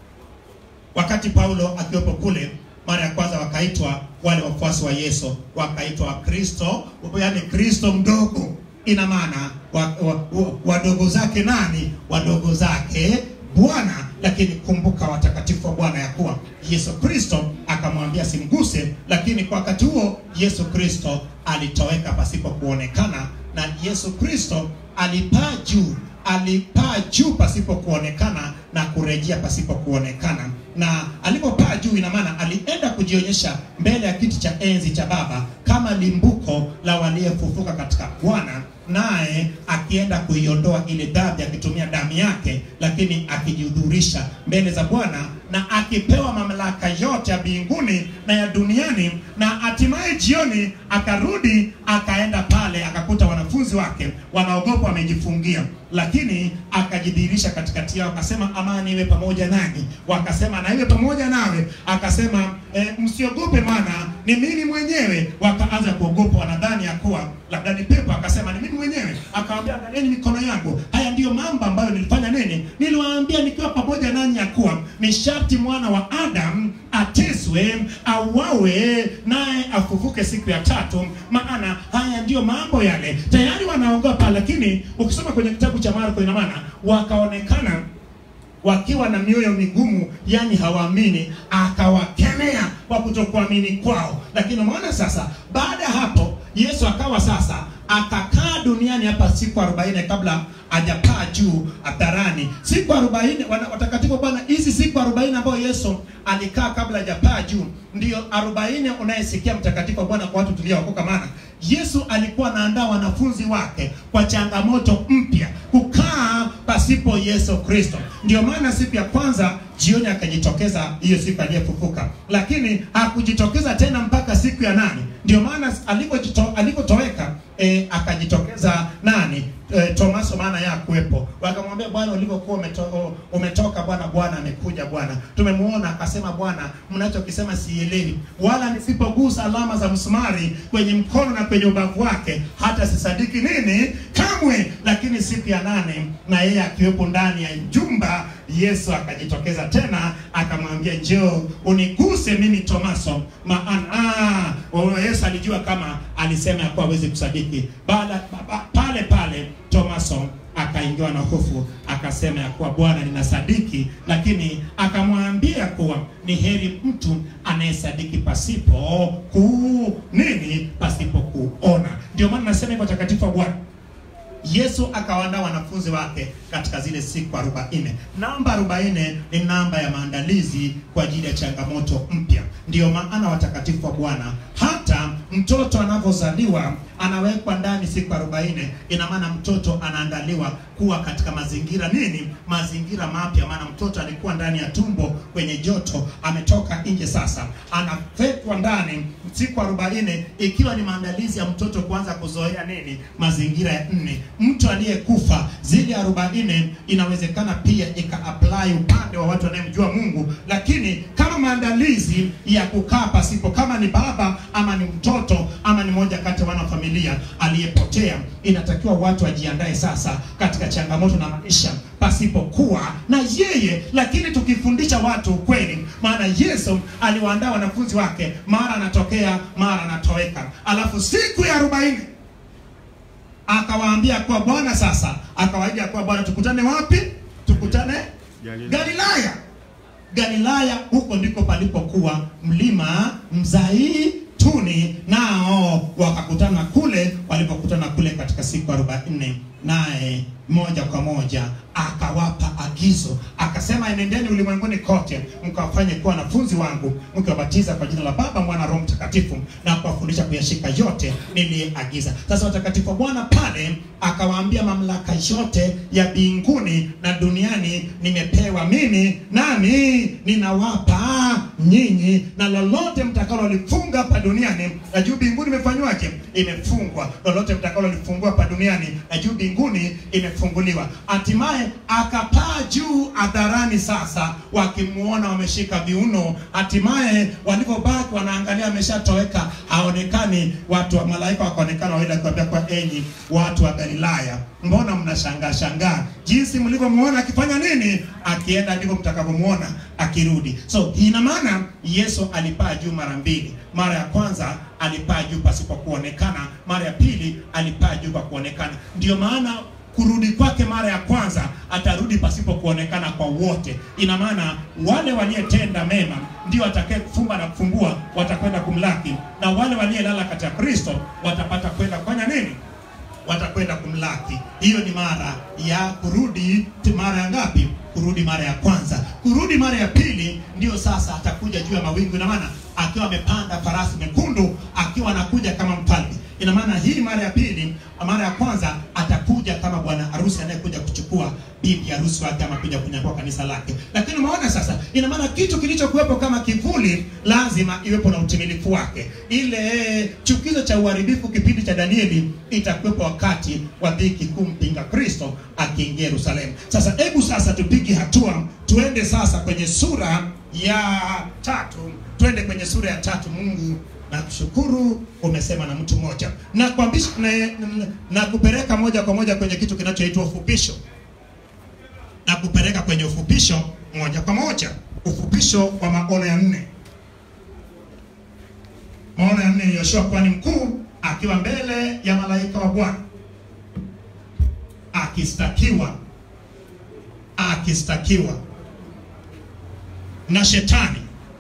wakati paulo akiwepo kule mara ya kwanza wakaitwa wale wafuasi wa yesu wakaitwa kristo yaani kristo mdogo ina maana wadogo wa, wa, wadogo zake nani wadogo zake bwana lakini kumbuka watakatifu wa bwana ya kuwa yesu kristo akamwambia simguse lakini kwa wakati huo yesu kristo alitoweka pasipo kuonekana na yesu kristo alipaa juu alipaa juu pasipo kuonekana na kurejea pasipo kuonekana na alipopaa juu ina maana alienda kujionyesha mbele ya kiti cha enzi cha baba kama limbuko la waliofufuka katika bwana naye akienda kuiondoa ile dhambi akitumia damu yake lakini akijihudhurisha mbele za bwana na akipewa mamlaka yote ya mbinguni na ya duniani na hatimaye jioni akarudi akaenda pale akakuta wanafunzi wake wanaogopa wamejifungia lakini akajidhihirisha katikati yao akasema amani iwe pamoja nanyi wakasema na iwe pamoja nawe akasema e, msiogope maana ni mimi mwenyewe wakaanza kuogopa wanadhani ya kuwa labda ni pepo akasema ni mimi mwenyewe akawambia angalieni mikono yangu haya ndiyo mambo ambayo nilifanya nini niliwaambia nikiwa pamoja nanyi ya kuwa ni sharti mwana wa adam ateswe auawe naye afufuke siku ya tatu maana haya ndiyo mambo yale tayari wanaogopa lakini ukisoma kwenye kitabu cha marko ina maana wakaonekana wakiwa na mioyo migumu yani hawaamini akawakemea kwa kutokuamini kwao lakini umeona sasa baada ya hapo yesu akawa sasa akakaa duniani hapa siku 40 kabla hajapaa juu hadharani siku 40 wana- watakatifu bwana hizi siku 40 ambayo yesu alikaa kabla hajapaa juu ndio 40 unayesikia mtakatifu wa bwana kwa watu tuliookoka maana Yesu alikuwa anaandaa wanafunzi wake kwa changamoto mpya, kukaa pasipo Yesu Kristo. Ndio maana siku ya kwanza jioni akajitokeza, hiyo siku aliyefufuka, lakini hakujitokeza tena mpaka siku ya nane. Ndio maana alipojito- alipotoweka e, akajitokeza nani? E, Tomaso, maana ya kuwepo. Wakamwambia Bwana, ulivyokuwa umeto, umetoka Bwana, Bwana amekuja Bwana, tumemuona. Akasema Bwana, mnachokisema sielewi, wala nisipogusa alama za msumari kwenye mkono na kwenye ubavu wake hata sisadiki nini kamwe. Lakini siku ya nane na yeye akiwepo ndani ya jumba, Yesu akajitokeza tena akamwambia, njoo uniguse mimi Tomaso, maana ah, Yesu alijua kama alisema ya kuwa hawezi kusadiki. Baada ba- pale pale Tomaso akaingiwa na hofu, akasema ya kuwa Bwana, ninasadiki, lakini akamwambia kuwa ni heri mtu anayesadiki pasipo ku nini, pasipo kuona. Ndio maana nasema hivyo, watakatifu wa Bwana. Yesu akawaandaa wanafunzi wake katika zile siku 40. Namba 40 ni namba ya maandalizi kwa ajili ya changamoto mpya. Ndiyo maana watakatifu wa Bwana, hata mtoto anavyozaliwa anawekwa ndani siku 40. Ina maana mtoto anaandaliwa kuwa katika mazingira nini? Mazingira mapya. Maana mtoto alikuwa ndani ya tumbo kwenye joto, ametoka nje, sasa anawekwa ndani siku 40, ikiwa ni maandalizi ya mtoto kuanza kuzoea nini? Mazingira ya nne. Mtu aliyekufa zile 40 inawezekana pia ika apply upande wa watu wanayemjua Mungu, lakini kama maandalizi ya kukaa pasipo, kama ni baba ama ni mtoto ama ni moja kati ya wana wa familia aliyepotea, inatakiwa watu wajiandae sasa katika changamoto na maisha pasipokuwa na yeye. Lakini tukifundisha watu ukweli, maana Yesu aliwaandaa wanafunzi wake, mara anatokea mara anatoweka, alafu siku ya arobaini akawaambia kuwa Bwana sasa, akawaahidi ya kuwa Bwana, tukutane wapi? Tukutane Galilaya. Galilaya. Galilaya, huko ndiko palipokuwa mlima Mzaituni, nao wakakutana kule. Walipokutana kule katika siku arobaini, naye moja kwa moja akawapa agizo, akasema, enendeni ulimwenguni kote mkawafanye kuwa wanafunzi wangu, mkiwabatiza kwa jina la Baba, Mwana, Roho Mtakatifu, na kuwafundisha kuyashika yote niliyeagiza. Sasa watakatifu wa Bwana pale akawaambia, mamlaka yote ya mbinguni na duniani nimepewa mimi, nami ninawapa nyinyi, na lolote mtakalolifunga hapa duniani na juu mbinguni imefanywaje? Imefungwa. Lolote mtakalolifungua hapa duniani na juu mbinguni imefunguliwa. Hatimaye akapaa juu hadharani, sasa wakimuona wameshika viuno. Hatimaye walivyobaki wanaangalia, ameshatoweka, haonekani. Watu wa malaika wakaonekana wawili, akiwaambia kwa enyi watu wa Galilaya, mbona mnashangaa shangaa jinsi mlivyomuona akifanya nini? Akienda ndivyo mtakavyomuona akirudi. So ina maana Yesu alipaa juu mara mbili. Mara ya kwanza alipaa juu pasipo kuonekana, mara ya pili alipaa juu kwa kuonekana. Ndio maana kurudi kwake mara ya kwanza atarudi pasipo kuonekana kwa wote. Ina maana wale waliyetenda mema ndio watakaye kufumba na kufumbua watakwenda kumlaki, na wale waliyelala katika Kristo watapata kwenda kufanya nini? watakwenda kumlaki. Hiyo ni mara ya kurudi. Mara ya ngapi? Kurudi mara ya kwanza. Kurudi mara ya pili ndio sasa atakuja juu ya mawingu, ina maana akiwa amepanda farasi mekundu, akiwa anakuja kama mfalme. Ina maana hii mara ya pili, mara ya kwanza atakuja kama bwana harusi anayekuja kuchukua bibi harusi wake ama kuja kunyakua kanisa lake. Lakini umeona sasa, ina maana kitu kilichokuwepo kama kivuli lazima iwepo na utimilifu wake. Ile chukizo cha uharibifu kipindi cha Danieli itakuwepo wakati wa dhiki kuu, mpinga Kristo akiingia Yerusalemu. Sasa hebu sasa tupige hatua, tuende sasa kwenye sura ya tatu, twende kwenye sura ya tatu. Mungu na kushukuru umesema na mtu mmoja na kuambisha na, na, na kupeleka moja kwa moja kwenye kitu kinachoitwa ufupisho na kupeleka kwenye ufupisho moja kwa moja, ufupisho wa maono ya nne. Maono ya nne ni Yoshua kuhani mkuu akiwa mbele ya malaika wa Bwana akistakiwa akistakiwa na shetani,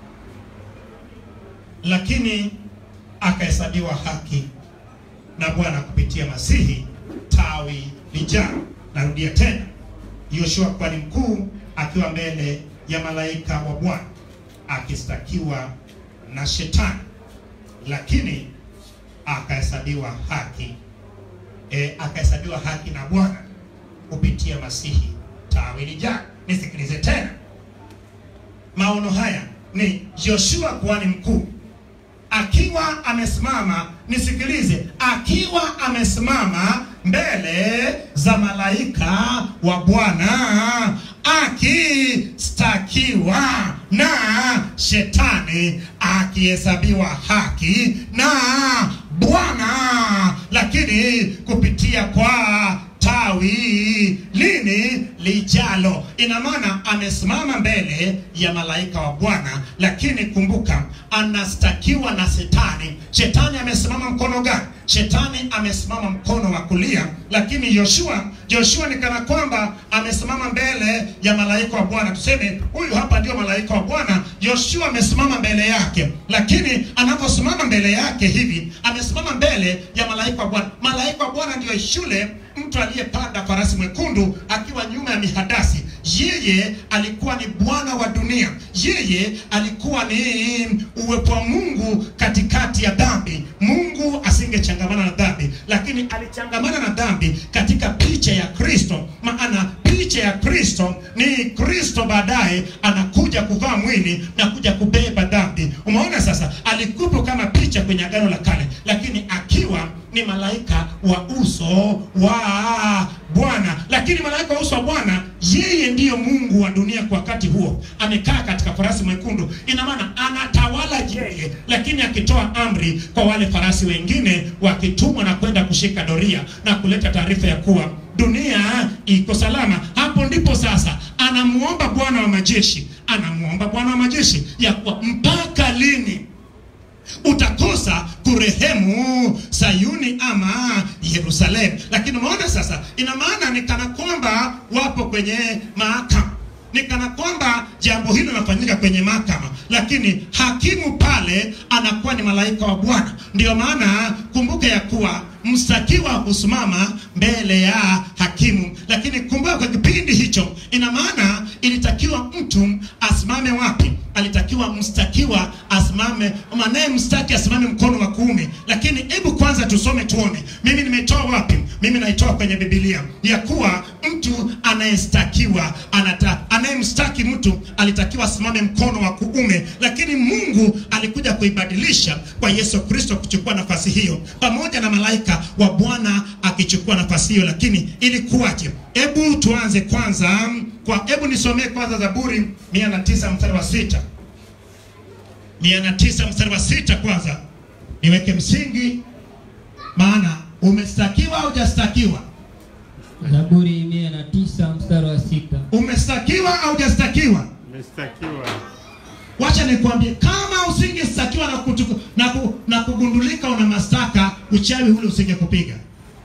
lakini akahesabiwa haki na Bwana kupitia Masihi tawi lijao. Narudia tena, Yoshua kuhani mkuu akiwa mbele ya malaika wa Bwana akistakiwa na shetani, lakini akahesabiwa haki e, akahesabiwa haki na Bwana kupitia Masihi tawi lijalo. Nisikilize tena, maono haya ni Joshua kuhani mkuu akiwa amesimama, nisikilize, akiwa amesimama mbele za malaika wa Bwana akistakiwa na shetani, akihesabiwa haki na Bwana, lakini kupitia kwa tawi lini lijalo. Ina maana amesimama mbele ya malaika wa Bwana, lakini kumbuka, anastakiwa na shetani. Shetani amesimama mkono gani? Shetani amesimama mkono wa kulia, lakini Yoshua, Joshua ni kana kwamba amesimama mbele ya malaika wa Bwana. Tuseme huyu hapa ndio malaika wa Bwana, Yoshua amesimama mbele yake, lakini anaposimama mbele yake hivi, amesimama mbele ya malaika wa Bwana. Malaika wa Bwana ndio shule mtu aliyepanda farasi mwekundu akiwa nyuma ya mihadasi. Yeye alikuwa ni bwana wa dunia, yeye alikuwa ni uwepo wa Mungu katikati ya dhambi. Mungu asingechangamana na dhambi, lakini alichangamana na dhambi katika picha ya Kristo. Maana picha ya Kristo ni Kristo baadaye anakuja kuvaa mwili na kuja kubeba dhambi. Umeona sasa, alikupo kama picha kwenye Agano la Kale, lakini akiwa ni malaika wa uso wa Bwana. Lakini malaika wa uso wa Bwana, yeye ndiyo Mungu wa dunia kwa wakati huo, amekaa katika farasi mwekundu. Ina maana anatawala yeye, lakini akitoa amri kwa wale farasi wengine wakitumwa na kwenda kushika doria na kuleta taarifa ya kuwa dunia iko salama. Hapo ndipo sasa anamuomba Bwana wa majeshi, anamuomba Bwana wa majeshi ya kuwa mpaka lini utakosa kurehemu Sayuni ama Yerusalemu. Lakini umeona sasa, ina maana ni kana kwamba wapo kwenye mahakama, ni kana kwamba jambo hilo linafanyika kwenye mahakama, lakini hakimu pale anakuwa ni malaika wa Bwana. Ndiyo maana kumbuka ya kuwa mstakiwa husimama mbele ya hakimu, lakini kumbuka kwa kipindi hicho, ina maana ilitakiwa mtu asimame wapi? Alitakiwa mstakiwa asimame, manaye mstaki asimame mkono wa kuume. Lakini hebu kwanza tusome tuone, mimi nimetoa wapi? Mimi naitoa kwenye Biblia ya kuwa mtu anayestakiwa anata, anayemstaki mtu alitakiwa asimame mkono wa kuume, lakini Mungu alikuja kuibadilisha kwa Yesu Kristo kuchukua nafasi hiyo pamoja na malaika wa Bwana akichukua nafasi hiyo. Lakini ilikuwaje? Hebu tuanze kwanza kwa, hebu nisomee kwanza Zaburi 109 mstari wa sita. 109 mstari wa sita kwanza niweke msingi, maana umestakiwa au hujastakiwa? Zaburi mia na tisa mstari wa sita. Umestakiwa au hujastakiwa? Umestakiwa. Wacha nikwambie, kama usingestakiwa na, kutuku, na, ku, na kugundulika una mashtaka, uchawi ule usingekupiga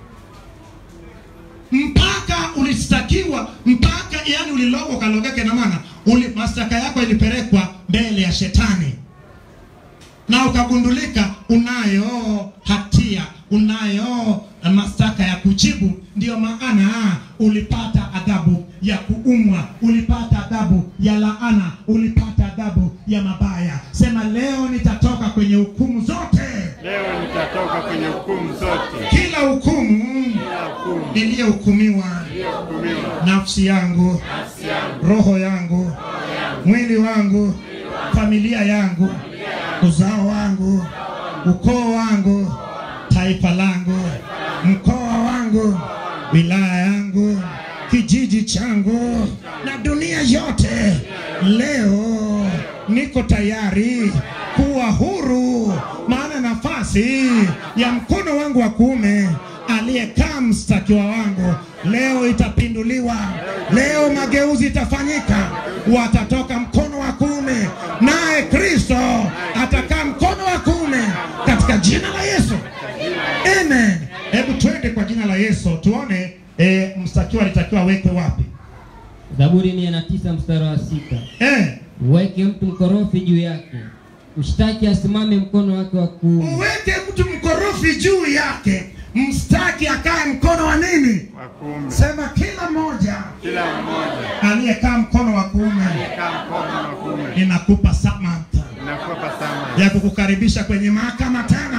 mpaka ulistakiwa, mpaka yani ulilogwa ukalogeke, na maana uli mashtaka yako ilipelekwa mbele ya shetani na ukagundulika unayo hatia, unayo mashtaka ya kujibu. Ndiyo maana ulipata adhabu ya kuumwa, ulipata adhabu ya laana, ulipata adhabu ya mabaya. Sema leo nitatoka kwenye hukumu zote, Leo nitatoka kwenye hukumu zote. kila hukumu Kila hukumu niliyohukumiwa, iliyohukumiwa nafsi yangu, nafsi yangu, roho yangu, mwili wangu, familia yangu, uzao wangu, ukoo wangu, taifa langu, mkoa wangu, wilaya yangu, kijiji changu na dunia yote, leo niko tayari kuwa huru, maana nafasi ya mkono wangu wa kuume aliyekaa mstakiwa wangu leo itapinduliwa. Leo mageuzi itafanyika, watatoka mkono wa kuume, naye Kristo atakaa mkono wa kuume katika jina la Yesu, amen. Hebu twende kwa jina la Yesu tuone e, mstakiwa alitakiwa awekwe wapi? Zaburi mia na tisa mstari wa sita. Eh, Uweke mtu mkorofi juu yake, ushtaki asimame mkono wake wa kuume. uweke mtu mkorofi juu yake, mstaki akae mkono wa nini? wa kuume. Sema kila mmoja Kila mmoja aliyekaa mkono wa kuume, kaa mkono wa kuume. ninakupa samata Inakupa sama ya kukukaribisha kwenye mahakama tena kwenye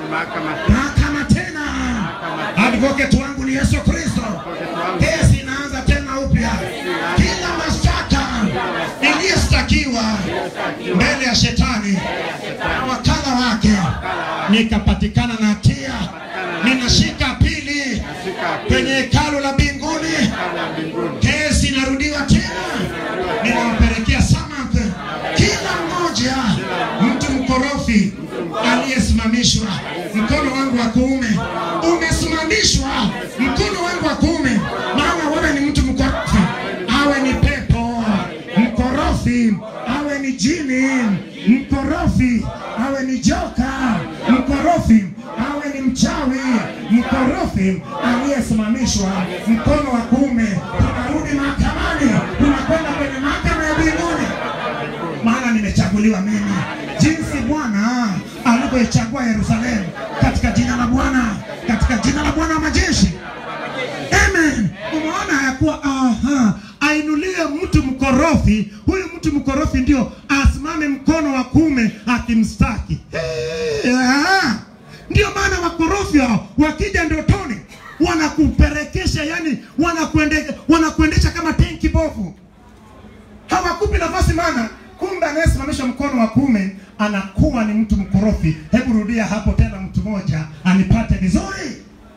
mahakama mahakama tena. Advocate wangu ni Yesu Kristo. Kesi inaanza tena upya. Kila mashtaka iliyostakiwa mbele ya shetani na wakala wake, nikapatikana na hatia, ninashika pili kwenye hekalu la mbinguni. Kesi inarudiwa tena, ninampelekea Samath kila mmoja mtu mkorofi aliyesimamishwa. Mkono wangu wa kuume umesimamishwa, mkono wangu wa kuume, maana wewe ni mtu mkorofi, awe ni pepo mkorofi, awe ni jini mkorofi, awe ni joka mkorofi, awe ni mchawi mkorofi aliyesimamishwa, mkono wa kuume. Tunarudi mahakamani, tunakwenda kwenye mahakama ya mbinguni maana nimechaguliwa mimi, jinsi Bwana alivyoichagua Yerusalemu, katika jina la Bwana, katika jina la Bwana wa majeshi. Amen. Umeona ya kuwa aha, ainuliwe mtu mkorofi. Huyu mtu mkorofi ndio asimame mkono wa kuume akimstaki. Hey, ah. Ndio maana wakorofi hao wakija ndotoni wanakuperekesha, yani wanakuende, wanakuendesha kama tenki bovu hawakupi nafasi maana kumbe anayesimamisha mkono wa kuume anakuwa ni mtu mkorofi hebu rudia hapo tena mtu mmoja anipate vizuri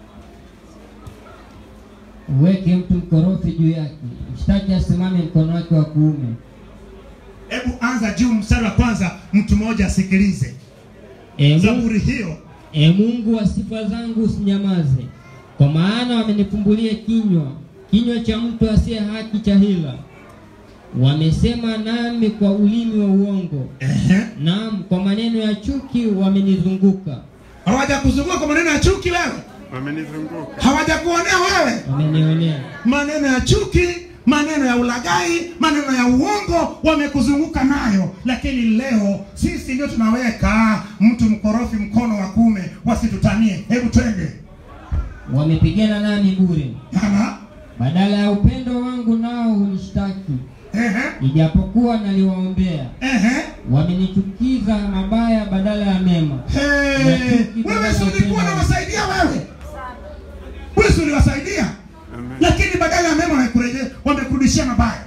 uweke mtu mkorofi juu yake, mshtaki asimame mkono wake wa kuume. hebu anza juu mstari wa kwanza mtu mmoja asikilize E Mungu, zaburi hiyo e Mungu wa sifa zangu usinyamaze, kwa maana wamenifumbulia kinywa, kinywa cha mtu asiye haki cha hila. Wamesema nami kwa ulimi wa uongo, Ehe. naam, kwa maneno ya chuki wamenizunguka. hawajakuzunguka kwa maneno ya chuki wewe wamenizunguka hawajakuonea wewe Wamenionea. maneno ya chuki maneno ya ulagai maneno ya uongo wamekuzunguka nayo lakini leo sisi ndio tunaweka mtu mkorofi mkono wa kuume wasitutanie hebu twende Wamepigana nami bure, Aha. badala ya upendo wangu nao hunishtaki, Ehe. ijapokuwa naliwaombea. Ehe. Wamenichukiza mabaya badala ya mema. Hey. wewe si ulikuwa unawasaidia wewe wewe si uliwasaidia Amen. lakini badala ya mema wamekurejea wamekurudishia mabaya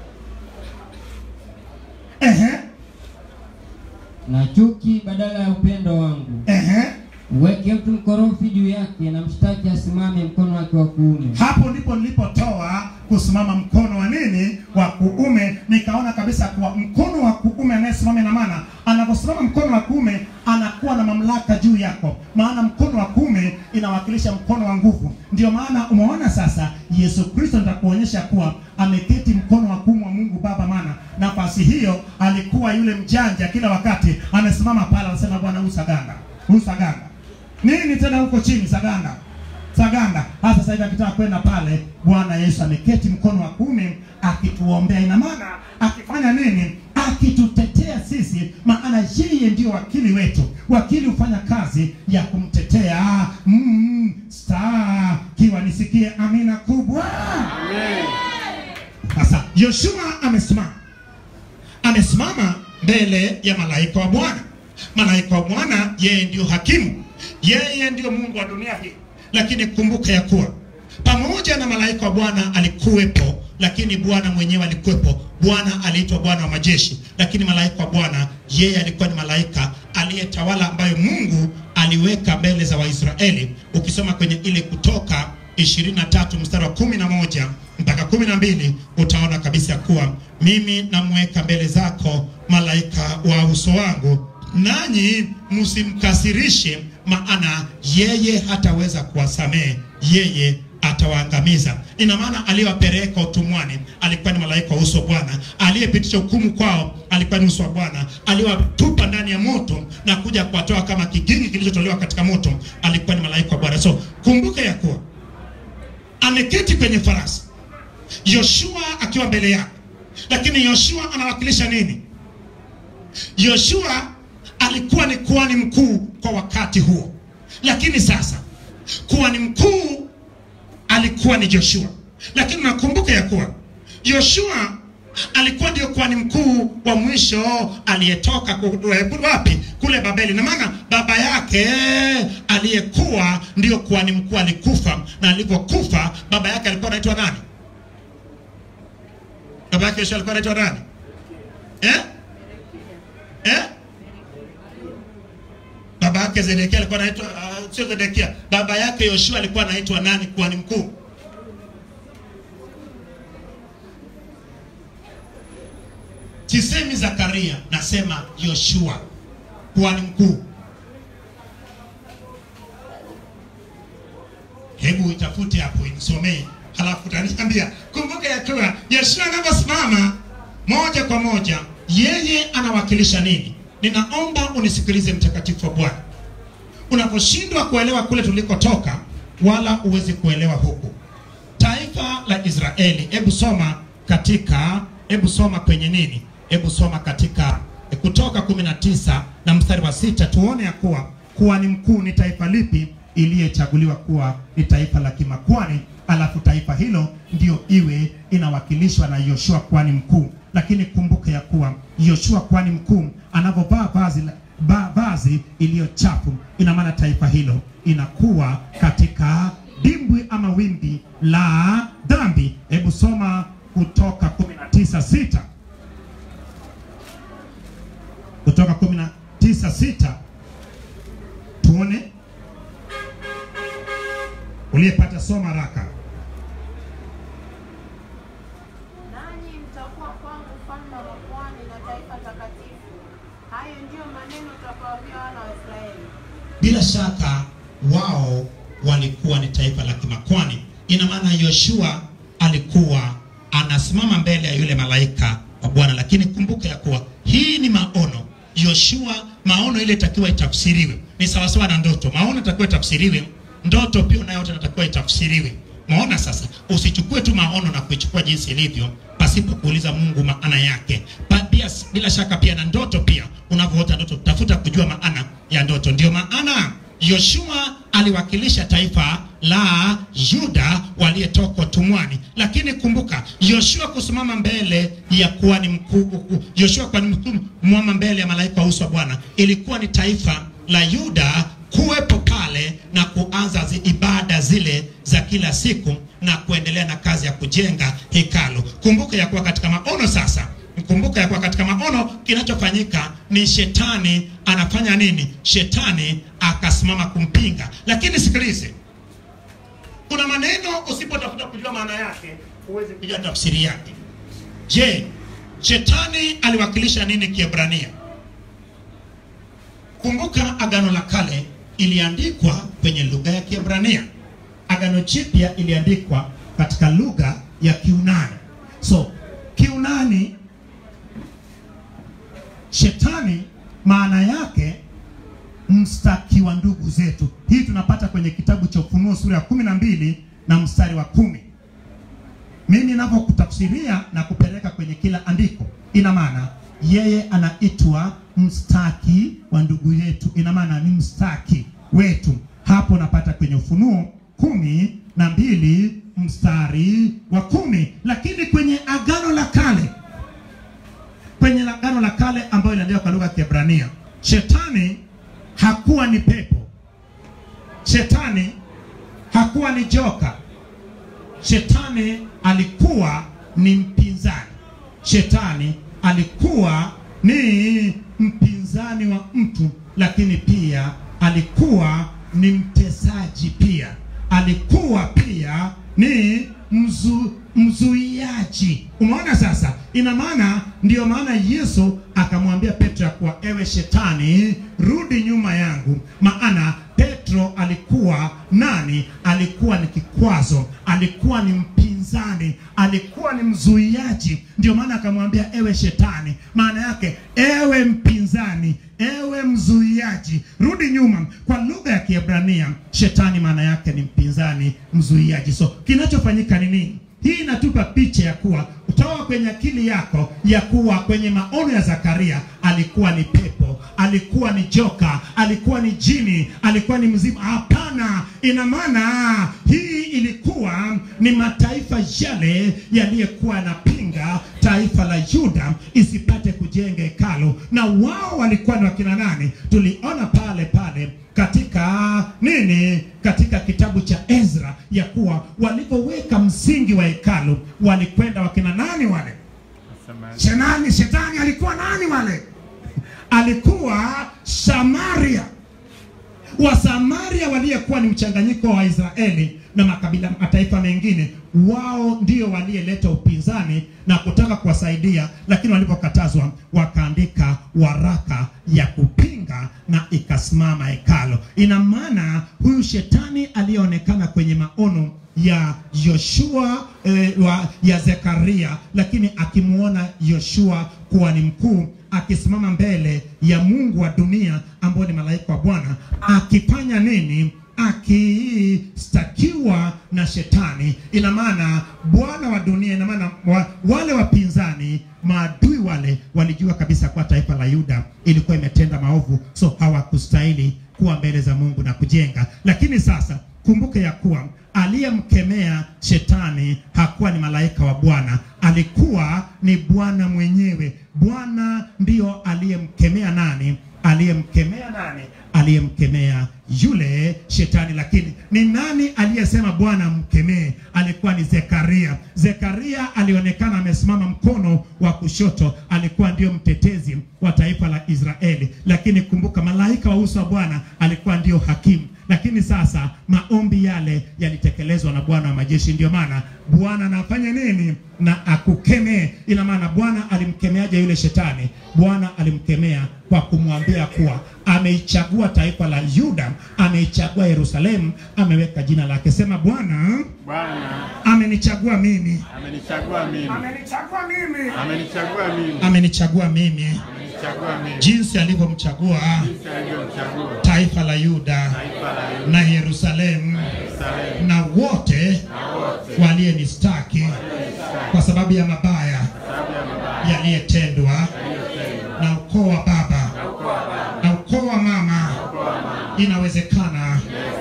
Ehe. na chuki badala ya upendo wangu. Ehe. Uweke mtu mkorofi juu yake na mshtaki asimame mkono wake wa kuume. hapo ndipo nilipotoa kusimama mkono wa nini wa kuume nikaona kabisa kuwa mkono wa kuume anayesimama ina maana anaposimama mkono wa kuume anakuwa na mamlaka juu yako maana mkono wa kuume inawakilisha mkono wa nguvu ndio maana umeona sasa yesu kristo nitakuonyesha kuwa ameketi mkono wa kuume wa mungu baba maana nafasi hiyo alikuwa yule mjanja kila wakati amesimama pale anasema bwana huyu saganda huyu saganda nini tena huko chini saganda Saganda hasa sasa hivi akitaka kwenda pale, Bwana Yesu ameketi mkono wa kuume akituombea. Ina maana akifanya nini? Akitutetea sisi, maana yeye ndio wakili wetu. Wakili hufanya kazi ya kumtetea mm, star kiwa nisikie amina kubwa. Sasa Yoshua amesimama, amesimama mbele ya malaika wa Bwana. Malaika wa Bwana yeye ndio hakimu, yeye ndio Mungu wa dunia hii. Lakini kumbuka ya kuwa pamoja na malaika wa Bwana alikuwepo, lakini Bwana mwenyewe alikuwepo. Bwana aliitwa Bwana wa majeshi, lakini malaika wa Bwana yeye alikuwa ni malaika aliyetawala, ambayo Mungu aliweka mbele za Waisraeli. Ukisoma kwenye ile Kutoka 23 mstari wa 11 mpaka 12 utaona kabisa ya kuwa mimi namweka mbele zako malaika wa uso wangu, nanyi msimkasirishe, maana yeye hataweza kuwasamehe, yeye atawaangamiza. Ina maana aliyewapeleka utumwani alikuwa ni malaika wa uso wa Bwana, aliyepitisha hukumu kwao alikuwa ni uso wa Bwana, aliwatupa ndani ya moto na kuja kuwatoa kama kigingi kilichotolewa katika moto alikuwa ni malaika wa Bwana. So kumbuka ya kuwa ameketi kwenye farasi, Yoshua akiwa mbele yake, lakini Yoshua anawakilisha nini? Yoshua alikuwa ni kuhani mkuu kwa wakati huo, lakini sasa kuhani mkuu alikuwa ni Joshua. Lakini nakumbuka ya kuwa Yoshua alikuwa ndio kuhani mkuu wa mwisho aliyetoka ku- eh, wapi kule babeli na maana baba yake aliyekuwa ndio kuhani mkuu alikufa na alivyokufa baba yake alikuwa anaitwa nani baba yake Yoshua alikuwa anaitwa nani eh? Eh? baba yake Zedekia alikuwa anaitwa uh, sio Zedekia baba yake Yoshua alikuwa anaitwa nani kuhani mkuu sisemi Zakaria nasema Yoshua kuhani mkuu hebu itafute hapo inisomee halafu utaniambia kumbuka ya kuwa Yoshua anaposimama moja kwa moja yeye anawakilisha nini ninaomba unisikilize mtakatifu wa Bwana unaposhindwa kuelewa kule tulikotoka wala uwezi kuelewa huku taifa la Israeli hebu soma katika hebu soma kwenye nini hebu soma katika eh, kutoka 19 na mstari wa sita tuone ya kuwa kuhani mkuu ni taifa lipi iliyechaguliwa kuwa ni taifa la kimakwani alafu taifa hilo ndio iwe inawakilishwa na Yoshua kuhani mkuu lakini kumbuka ya kuwa Yoshua kuhani mkuu anavyovaa vazi la ba, vazi iliyo chafu ina maana taifa hilo inakuwa katika dimbwi ama wimbi la dhambi hebu soma kutoka 19:6 kutoka 19:6 tuone uliyepata soma haraka Nanyi mtakuwa kwangu ufalme wa makuhani na taifa takatifu. Hayo ndiyo maneno utakayowaambia wana wa Israeli. bila shaka wao walikuwa ni taifa la kimakwani ina maana yoshua alikuwa anasimama mbele ya yule malaika wa bwana lakini kumbuka ya kuwa hii ni maono yoshua maono ile itakiwa itafsiriwe ni sawasawa na ndoto maono itakiwa itafsiriwe ndoto pia nayo yote inatakiwa itafsiriwe maona sasa usichukue tu maono na kuichukua jinsi ilivyo pasipo kuuliza mungu maana yake pa, pia, bila shaka pia na ndoto pia unavyoota ndoto tafuta kujua maana ya ndoto ndio maana yoshua aliwakilisha taifa la yuda waliyetoka utumwani lakini kumbuka yoshua kusimama mbele ya kuhani mkuu yoshua kuhani mkuu mwama mbele ya malaika wa uso wa bwana ilikuwa ni taifa la yuda kuwepo pale na kuanza zi ibada zile za kila siku na kuendelea na kazi ya kujenga hekalu kumbuka ya kuwa katika maono sasa kumbuka ya kuwa katika maono kinachofanyika ni shetani anafanya nini shetani akasimama kumpinga lakini sikilize kuna maneno usipotafuta kujua maana yake huwezi kujua tafsiri yake je shetani aliwakilisha nini kiebrania kumbuka agano la kale iliandikwa kwenye lugha ya kiebrania agano jipya iliandikwa katika lugha ya kiunani so kiunani shetani maana yake mstaki wa ndugu zetu hii tunapata kwenye kitabu cha ufunuo sura ya kumi na mbili na mstari wa kumi mimi ninavyokutafsiria na kupeleka kwenye kila andiko ina maana yeye anaitwa mstaki wa ndugu yetu ina maana ni mstaki wetu hapo napata kwenye ufunuo kumi na mbili mstari wa kumi lakini kwenye agano la kale kwenye agano la kale ambayo iliandikwa kwa lugha ya Kiebrania, shetani hakuwa ni pepo, shetani hakuwa ni joka, shetani alikuwa ni mpinzani, shetani alikuwa ni mpinzani wa mtu, lakini pia alikuwa ni mtesaji pia, alikuwa pia ni mzu, mzuiaji. Umeona sasa, ina maana, ndiyo maana Yesu akamwambia Petro ya kuwa ewe shetani, rudi nyuma yangu, maana Petro alikuwa nani? Alikuwa ni kikwazo, alikuwa ni mpinzani, alikuwa ni mzuiaji. Ndio maana akamwambia ewe shetani, maana yake ewe mpinzani, ewe mzuiaji, rudi nyuma. Kwa lugha ya Kiebrania, shetani maana yake ni mpinzani, mzuiaji. So kinachofanyika ni nini? Hii inatupa picha ya kuwa toa kwenye akili yako ya kuwa kwenye maono ya Zakaria alikuwa ni pepo, alikuwa ni joka, alikuwa ni jini, alikuwa ni mzimu. Hapana, ina maana hii ilikuwa ni mataifa yale yaliyokuwa yanapinga ta taifa la Yuda isipate kujenga hekalu, na wao walikuwa ni wakina nani? Tuliona pale pale katika nini, katika kitabu cha Ezra ya kuwa walipoweka msingi wa hekalu walikwenda wakina nani wale? Shetani, shetani alikuwa nani wale? Alikuwa Samaria. Wasamaria waliyekuwa ni mchanganyiko wa Israeli na makabila mataifa mengine, wao ndio waliyeleta upinzani na kutaka kuwasaidia, lakini walipokatazwa wakaandika waraka ya kupinga na ikasimama hekalo. Ina maana huyu shetani aliyeonekana kwenye maono ya Yoshua eh, wa, ya Zekaria, lakini akimwona Yoshua kuwa ni mkuu akisimama mbele ya Mungu wa dunia ambao ni malaika wa Bwana akifanya nini? Akistakiwa na shetani. Ina maana Bwana wa dunia, ina maana wa, wale wapinzani maadui wale walijua kabisa kuwa taifa la Yuda ilikuwa imetenda maovu, so hawakustahili kuwa mbele za Mungu na kujenga. Lakini sasa kumbuke ya kuwa aliyemkemea shetani hakuwa ni malaika wa Bwana, alikuwa ni Bwana mwenyewe. Bwana ndiyo aliyemkemea nani? Aliyemkemea nani? Aliyemkemea yule shetani. Lakini ni nani aliyesema Bwana mkemee? Alikuwa ni Zekaria. Zekaria alionekana amesimama mkono wa kushoto, alikuwa ndio mtetezi wa taifa la Israeli. Lakini kumbuka, malaika wa uso wa Bwana alikuwa ndio hakimu lakini sasa maombi yale yalitekelezwa na Bwana wa majeshi. Ndio maana Bwana anafanya nini? Na akukemee. Ina maana Bwana alimkemeaje yule shetani? Bwana alimkemea kwa kumwambia kuwa ameichagua taifa la Yuda, ameichagua Yerusalemu, ameweka jina lake. Sema Bwana Bwana amenichagua mimi, amenichagua mimi, amenichagua mimi, amenichagua mimi, amenichagua mimi, amenichagua mimi, jinsi alivyomchagua jinsi alivyomchagua taifa la Yuda taifa la Yuda, na Yerusalemu Yerusalemu, na wote walionistaki kwa sababu ya mabaya sababu ya mabaya yaliyetendwa na ukoo wa baba na ukoo wa mama. Inawezekana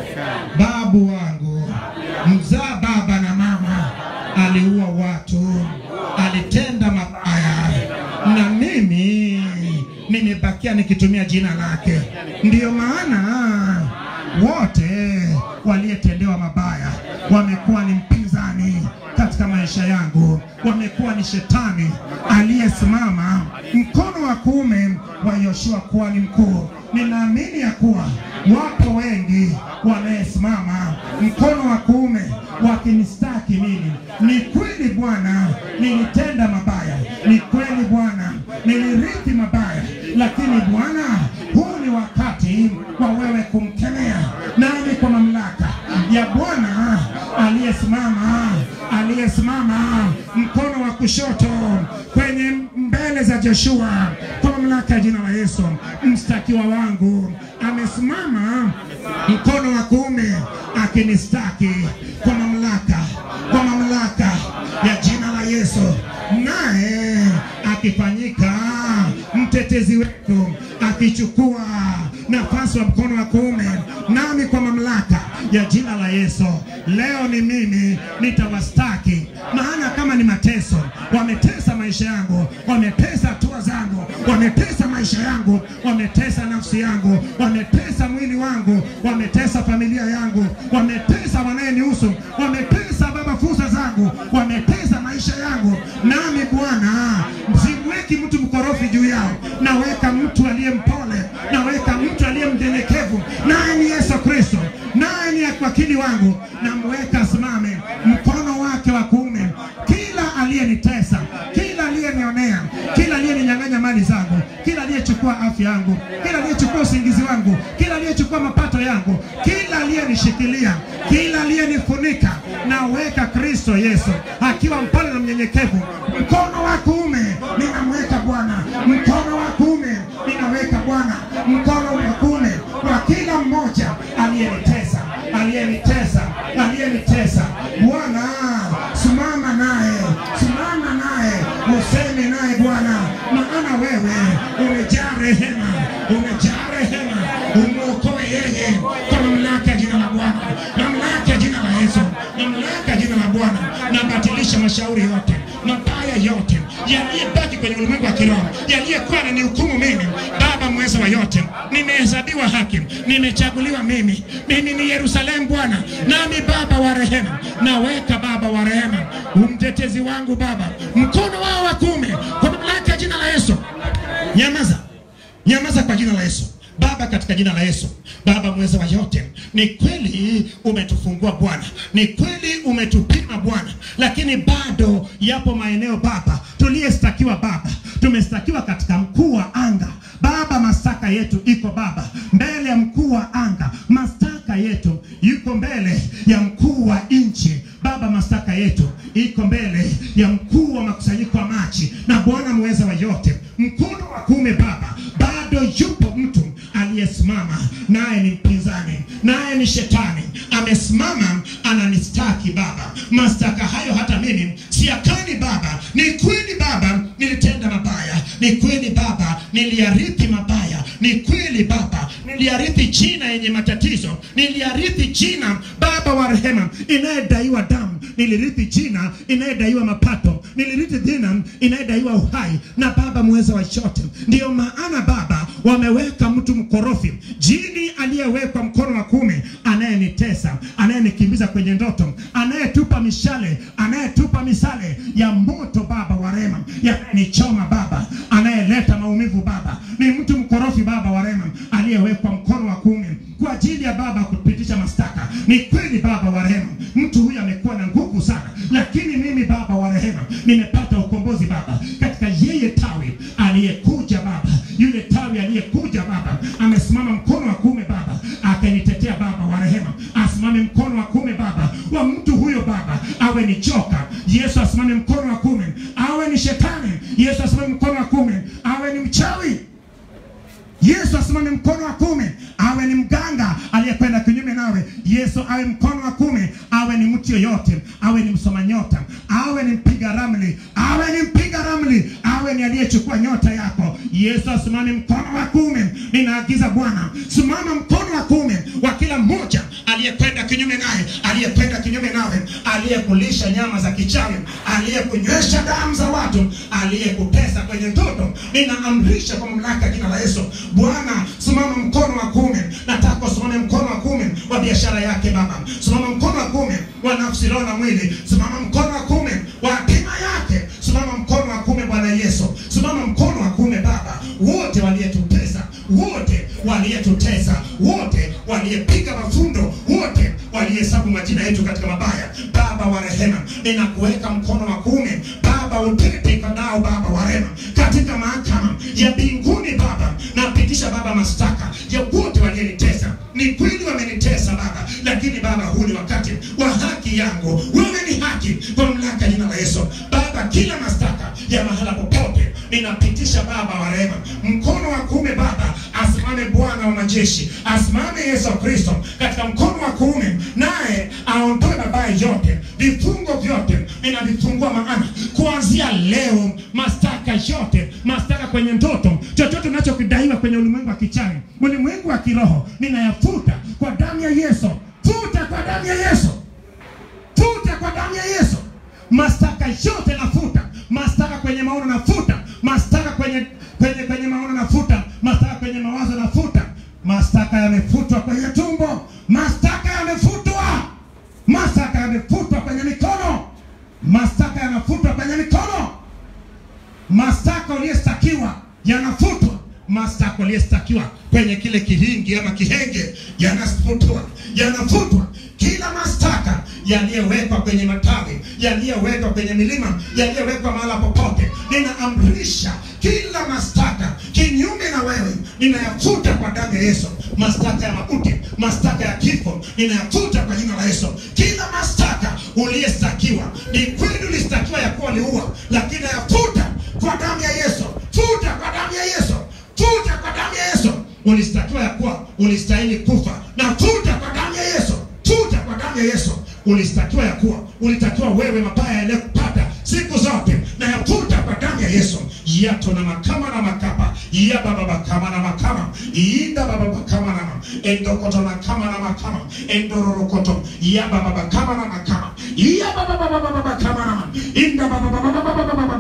babu wangu mzaa baba na mama aliua watu, alitenda mabaya, na mimi nimebakia nikitumia jina lake. Ndiyo maana wote waliyetendewa mabaya wamekuwa ni mpinzani katika maisha yangu, wamekuwa ni shetani aliyesimama mkono wa kuume wa Yoshua kuwa ni mkuu. Ninaamini ya kuwa wapo wengi wanayesimama mkono wa kuume wakinistaki mimi. Ni kweli Bwana, nilitenda mabaya, ni kweli Bwana, nilirithi mabaya, lakini Bwana, huu ni wakati wa wewe kumkemea, nami kwa mamlaka ya Bwana aliyesimama aliyesimama mkono wa kushoto kwenye mbele za Joshua, kwa mamlaka ya jina la Yesu, mstakiwa wangu amesimama mkono wa kuume akinistaki kwa mamlaka, kwa mamlaka ya jina la Yesu, naye akifanyika mtetezi wetu, akichukua nafasi wa mkono wa kuume, nami kwa mamlaka ya jina la Yesu, leo ni mimi nitawastaki. Maana kama ni mateso, wametesa maisha yangu, wametesa hatua zangu, wametesa maisha yangu, wametesa nafsi yangu, wametesa mwili wangu, wametesa familia yangu, wametesa wanayenihusu, wametesa baba fursa zangu, wametesa maisha yangu, nami Bwana simweki mtu mkorofi juu yao, naweka mtu aliye mpole, naweka mtu aliye mnyenyekevu, naye ni Yesu Kristo, naye ni wakili wangu, namweka asimame mkono wake wa kuume. Kila aliyenitesa, kila aliyenionea, kila aliyeninyang'anya mali zangu, kila aliyechukua afya yangu, kila aliyechukua usingizi wangu, kila aliyechukua mapato yangu, kila aliyenishikilia, kila aliyenifunika, naweka Kristo Yesu akiwa mpole na mnyenyekevu, mkono wa kuume ninamweka Bwana, mkono wa kuume ninaweka Bwana, mkono wa kuume kwa kila mmoja aliyenitesa, aliyenitesa, aliyenitesa. Bwana, simama naye, simama naye, useme naye Bwana, maana wewe umejaa rehema, umejaa rehema, umwokoe yeye kwa mamlaka ya jina la Bwana, mamlaka ya jina la Yesu, mamlaka ya jina la Bwana. Nabatilisha mashauri yote mabaya yote yaliyebaki kwenye ulimwengu wa kiroho, yaliyekuwa yananihukumu mimi. Baba mweza wa yote, nimehesabiwa haki, nimechaguliwa mimi. Mimi ni Yerusalemu Bwana, nami Baba wa rehema, naweka Baba wa rehema, umtetezi wangu Baba, mkono wao wa kuume, kwa mamlaka ya jina la Yesu. Nyamaza, nyamaza kwa jina la Yesu. Baba, katika jina la Yesu, Baba mweza wa yote, ni kweli umetufungua Bwana, ni kweli umetupima Bwana, lakini bado yapo maeneo Baba tuliyestakiwa Baba, tumestakiwa katika mkuu wa anga Baba, mashtaka yetu iko Baba mbele ya mkuu wa anga, mashtaka yetu yuko mbele ya mkuu wa nchi Baba, mashtaka yetu iko mbele ya mkuu wa makusanyiko ya machi na Bwana mweza wa yote, mkono wa kuume Baba, bado yupo mtu aliyesimama naye ni mpinzani, naye ni shetani, amesimama ananistaki Baba. Mashtaka hayo hata mimi siakani Baba. Ni kweli Baba, nilitenda mabaya, ni kweli Baba, niliarithi mabaya, ni kweli Baba, niliarithi jina yenye matatizo, niliarithi jina Baba wa rehema inayedaiwa damu, nilirithi jina inayedaiwa mapato, nilirithi jina inayedaiwa uhai, na Baba mweza wa yote, ndiyo maana Baba wameweka mtu mkorofi, jini aliyewekwa mkono wa kuume, anayenitesa, anayenikimbiza kwenye ndoto, anayetupa mishale, anayetupa misale ya moto Baba wa rehema, yanayenichoma Baba, anayeleta maumivu Baba, ni mtu mkorofi Baba wa rehema, aliyewekwa mkono wa kuume kwa ajili ya Baba kupitisha mashtaka. Ni kweli Baba wa rehema, mtu huyu amekuwa na nguvu sana, lakini mimi Baba wa rehema nimepata ukombozi Baba katika yeye tawi aliyekuja Baba, yule tawi aliyekuja Baba amesimama mkono wa kuume Baba akanitetea Baba wa rehema, asimame mkono wa kuume Baba wa mtu huyo Baba, awe ni joka Yesu asimame mkono wa kuume, awe ni shetani Yesu asimame mkono wa kuume, awe ni mchawi Yesu asimame mkono wa kuume, awe ni mganga aliyekwenda kinyume nawe. Yesu awe mkono wa kuume, awe ni mtu yoyote, awe ni msoma nyota, awe ni mpiga ramli, awe ni mpiga ramli, awe ni aliyechukua nyota yako. Yesu asimame mkono wa kuume. Ninaagiza Bwana, simama mkono wa kuume wa kila mmoja aliyekwenda kinyume naye, aliyekwenda kinyume nawe, aliyekulisha nyama za kichawi, aliyekunywesha damu za watu, aliyekutesa kwenye ndoto. Ninaamrisha kwa mamlaka ya jina la Yesu, Bwana, simama mkono wa kuume. Nataka usimame mkono wa kuume wa biashara yake Baba, simama mkono wa kuume wa nafsi, roho na mwili, simama mkono wa kuume wa hatima yake, simama mkono wa kuume Bwana Yesu, simama mkono wa kuume Baba, wote waliyetutesa, wote waliyetutesa, wote waliyepiga mafundo, wote walihesabu majina yetu katika mabaya, Baba wa rehema, ninakuweka mkono wa kuume Baba, utete nao Baba wa rehema, katika mahakama ya mbinguni Baba, napitisha Baba mashtaka ya wote walionitesa. Ni kweli wamenitesa Baba, lakini Baba, huu ni wakati wa haki yangu. Wewe ni haki kwa mamlaka ya jina la Yesu Baba, kila mashtaka ya mahala popote ninapitisha Baba wa rehema, mkono wa kuume Baba, asimame Bwana wa majeshi, asimame Yesu Kristo katika mkono wa kuume, naye aondoe mabaya yote, vifungo vyote ninavifungua, maana kuanzia leo mashtaka yote, mashtaka kwenye ndoto, chochote unachokidaiwa kwenye ulimwengu wa kichawi, ulimwengu wa kiroho, ninayafuta kwa damu ya Yesu. Futa kwa damu ya Yesu, futa kwa damu ya Yesu. Mashtaka yote nafuta, mashtaka kwenye maono nafuta, mashtaka kwenye kwenye kwenye maono nafuta, mashtaka kwenye mawazo nafuta, mashtaka yamefutwa kwenye tumbo, mashtaka yamefutwa, mashtaka yamefutwa kwenye mikono, mashtaka yanafutwa kwenye mikono, mashtaka uliyestakiwa yanafutwa, mashtaka uliyestakiwa kwenye kile kihingi ama kihenge yanafutwa, yanafutwa kila mashtaka yaliyowekwa kwenye matawi, yaliyowekwa kwenye milima, yaliyowekwa mahala popote, ninaamrisha kila mashtaka kinyume na wewe, ninayafuta kwa damu ya Yesu. Mashtaka ya mauti, mashtaka ya kifo, ninayafuta kwa jina la Yesu. Kila mashtaka uliyestakiwa, ni kweli ulistakiwa ya kuwa uliua, lakini nayafuta kwa damu ya Yesu. Futa kwa damu ya Yesu, futa kwa damu ya Yesu. Ulistakiwa ya kuwa ulistahili kufa, na futa kwa damu ya Yesu futa kwa damu ya Yesu. Ulistakiwa ya kuwa ulitakiwa wewe mabaya yaliyokupata siku zote, na yafuta kwa damu ya Yesu. yato na makama na makapa ya baba bakama na makama inda baba bakama na ma endokoto na kama na makama endororokoto ya baba bakama na makama ya baba baba baba bakama na ma inda baba baba baba baba baba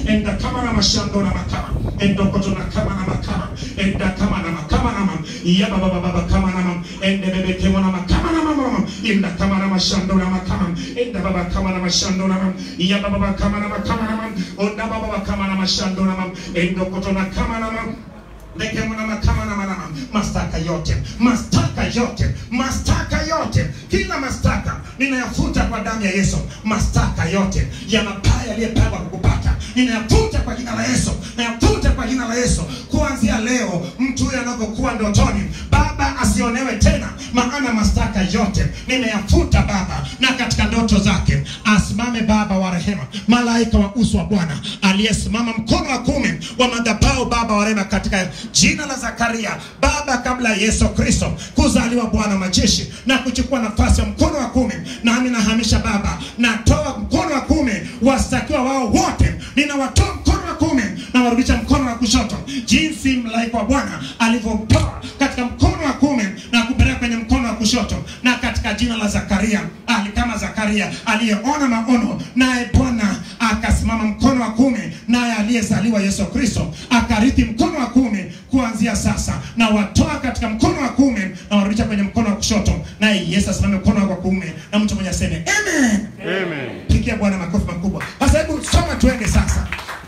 enda kama na mashando na makama enda koto na kama na makama enda kama na makama na mama ya baba baba baba kama na mama ende bebe kema na makama na mama mama enda kama na mashando na makama enda baba kama na mashando na mama ya baba baba kama na makama na mama onda baba baba kama na mashando na mama enda koto na kama na mama Lekemuna makama na manama mastaka yote mastaka yote mastaka yote kila mastaka ninayafuta kwa damu ya Yesu mastaka yote ya mabaya yaliyopangwa kukupata ninayafuta kwa jina la Yesu nayafuta kwa jina la Yesu kuanzia leo mtu huyo anapokuwa ndotoni baba asionewe tena maana mastaka yote nimeyafuta baba na katika ndoto zake asimame baba wa rehema malaika wa uso wa Bwana aliyesimama mkono wa kumi wa madhabahu baba wa rehema katika jina la Zakaria baba kabla ya Yesu Kristo kuzaliwa Bwana majeshi na kuchukua nafasi ya mkono wa kumi nami nahamisha baba natoa mkono wa kumi wastakiwa wao wote ninawatoa mkono wa kumi na warudisha mkono wa kushoto jinsi malaika wa Bwana alivyomtoa katika mkono wa kumi na kupeleka kwenye mkono wa kushoto na katika jina la Zakaria ali kama Zakaria aliyeona maono naye Bwana akasimama mkono wa kumi naye aliyezaliwa Yesu Kristo akarithi mkono wa kumi kuanzia sasa na watoa katika mkono wa kumi na warudisha kwenye mkono wa kushoto naye Yesu asimame mkono wa kumi na mtu mmoja aseme amen Amen. pigia Bwana makofi makubwa. Sasa hebu soma tuende sasa,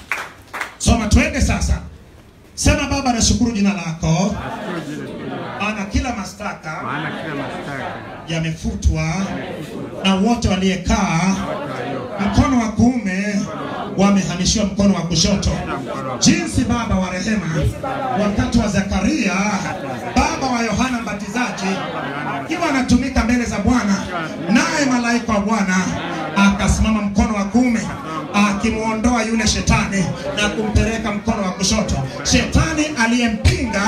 soma tuende sasa. Sema Baba, nashukuru jina lako, Nashukuru jina lako. maana kila mastaka Maana kila mashtaka yamefutwa na wote waliekaa waliokaa mkono wa kuume wamehamishiwa mkono wa kushoto. Jinsi Baba wa rehema, wakati wa Zakaria, baba wa Yohana Mbatizaji, akiwa anatumika mbele za Bwana, naye malaika wa Bwana akasimama mkono wa kuume akimwondoa yule shetani na kumpeleka mkono wa kushoto. Shetani aliyempinga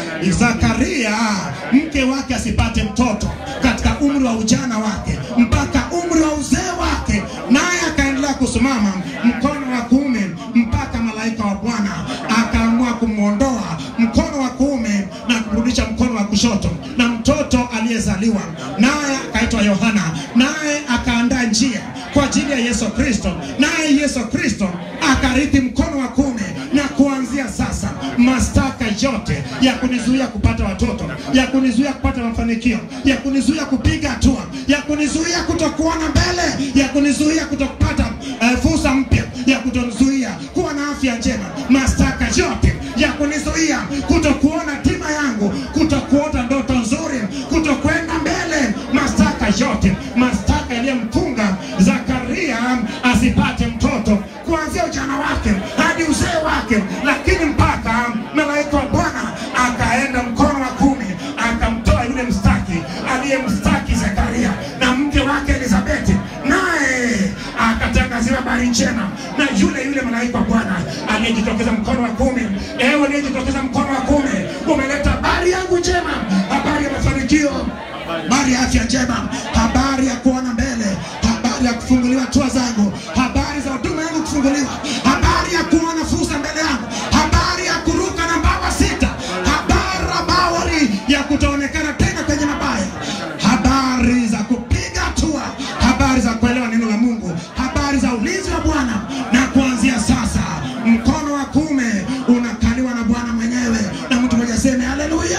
Zakaria mke wake asipate mtoto katika umri wa ujana wake mpaka umri wa uzee wake, naye akaendelea kusimama mkono wa kuume mpaka malaika wa Bwana akaamua kumwondoa mkono wa kuume na kurudisha mkono wa kushoto, na mtoto aliyezaliwa naye akaitwa Yohana, naye akaandaa njia kwa ajili ya Yesu Kristo, naye Yesu Kristo akarithi mkono wa kuume, na kuanzia sasa mastaka yote ya kunizuia kupata watoto, ya kunizuia kupata mafanikio, ya kunizuia kupiga hatua, ya kunizuia kutokuona mbele, ya kunizuia kutopata uh, fursa mpya, ya kutonizuia kuwa na afya njema, mastaka yote ya kunizuia kutokuona tima yangu, kutokuota ndoto nzuri, kutokwenda mbele, mastaka yote, mastaka yaliyomfunga Zakaria asipate mtoto kuanzia ujana wake hadi uzee wake, lakini mpaka malaika wa Bwana akaenda mkono wa kumi akamtoa yule mstaki aliyemstaki Zakaria na mke wake Elizabeti, naye akatangaziwa habari njema na yule yule malaika wa Bwana aliyejitokeza mkono wa kumi. Ewe aliyejitokeza mkono wa kumi, umeleta habari yangu njema, habari ya mafanikio, habari ya afya njema, habari ya kuona mbele, habari ya kufunguliwa hatua zangu, habari za huduma yangu kufunguliwa, habari ya kuona fursa mbele yangu, habari ya kuruka na mbawa sita, habari bawari ya kutoonekana tena kwenye mabaya, habari za kupiga hatua, habari za kuelewa neno la Mungu, habari za ulinzi wa Bwana, na kuanzia sasa mkono wa kuume unakaliwa na Bwana mwenyewe, na mtu mmoja aseme haleluya.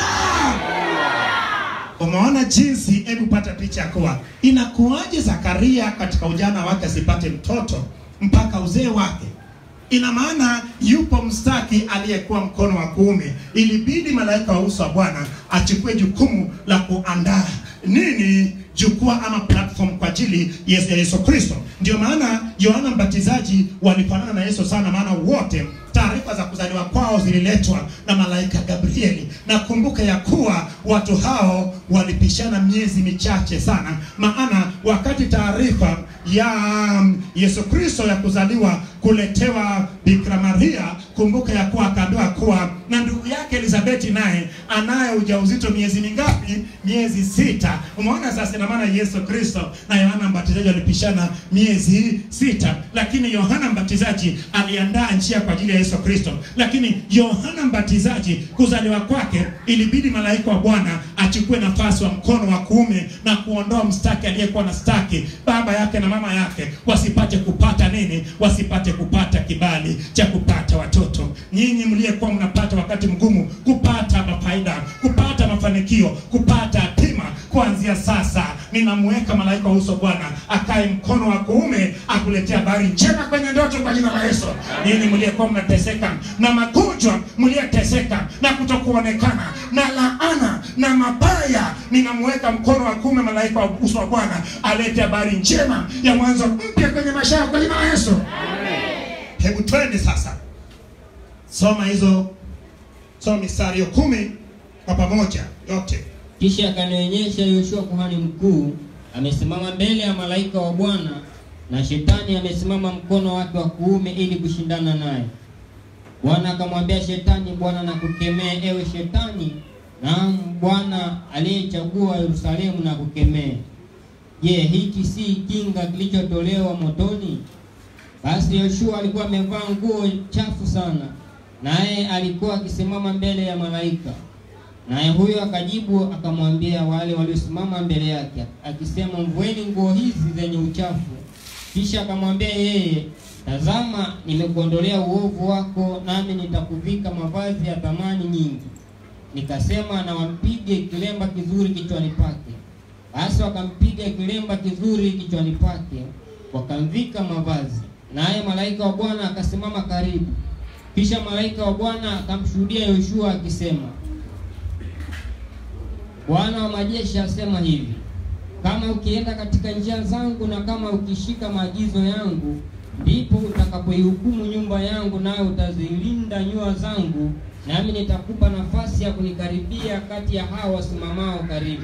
Umeona jinsi, hebu pata picha ya kuwa inakuwaje Zakaria katika ujana wake asipate mtoto mpaka uzee wake. Ina maana yupo mstaki aliyekuwa mkono wa kuume, ilibidi malaika wa uso wa Bwana achukue jukumu la kuandaa nini jukwaa ama platform kwa ajili ya Yesu Kristo. Ndio maana Yohana Mbatizaji walifanana na Yesu sana, maana wote taarifa za kuzaliwa kwao zililetwa na malaika Gabrieli, na kumbuka ya kuwa watu hao walipishana miezi michache sana, maana wakati taarifa ya um, Yesu Kristo ya kuzaliwa kuletewa Bikira Maria, kumbuka ya kuwa akaambiwa kuwa na ndugu yake Elizabeti naye anaye ujauzito miezi mingapi? Miezi sita. Umeona sasa, ina maana Yesu Kristo na Yohana Mbatizaji walipishana miezi sita, lakini Yohana Mbatizaji aliandaa njia kwa ajili ya Yesu Kristo, lakini Yohana Mbatizaji kuzaliwa kwake ilibidi malaika wa Bwana achu achukue nafasi wa mkono wa kuume na kuondoa mstaki aliyekuwa na staki baba yake na mama yake wasipate kupata nini wasipate kupata kibali cha kupata watoto nyinyi mliyekuwa mnapata wakati mgumu kupata mafaida kupata mafanikio kupata hatima kuanzia sasa ninamweka malaika wa uso bwana akae mkono wa kuume akuletea habari njema kwenye ndoto kwa jina la yesu nyinyi mliyekuwa mnateseka na magonjwa mliyeteseka na kutokuonekana na laana na mabaya ninamweka mkono wa kuume malaika wa uso wa bwana alete habari njema ya mwanzo mpya kwenye maisha yako kwa jina la yesu hebu twende sasa soma hizo soma mistari hiyo kumi kwa pamoja yote Kisha akanionyesha Yoshua kuhani mkuu amesimama mbele ya malaika wa Bwana, na shetani amesimama mkono wake wa kuume ili kushindana naye. Bwana akamwambia shetani, Bwana nakukemea ewe shetani, naam Bwana aliyechagua Yerusalemu na kukemea. Je, hiki si kinga kilichotolewa motoni? Basi Yoshua alikuwa amevaa nguo chafu sana, naye alikuwa akisimama mbele ya malaika. Naye huyo akajibu akamwambia wale waliosimama mbele yake akisema, mvueni nguo hizi zenye uchafu. Kisha akamwambia yeye, tazama, nimekuondolea uovu wako, nami nitakuvika mavazi ya thamani nyingi. Nikasema, na wampige kilemba kizuri kichwani pake. Basi wakampiga kilemba kizuri kichwani pake, wakamvika mavazi. Naye malaika wa Bwana akasimama karibu. Kisha malaika wa Bwana akamshuhudia Yoshua akisema, Bwana wa majeshi asema hivi, kama ukienda katika njia zangu na kama ukishika maagizo yangu, ndipo utakapoihukumu nyumba yangu, nawe utazilinda nyua zangu, nami nitakupa nafasi ya kunikaribia kati ya hao wasimamao karibu.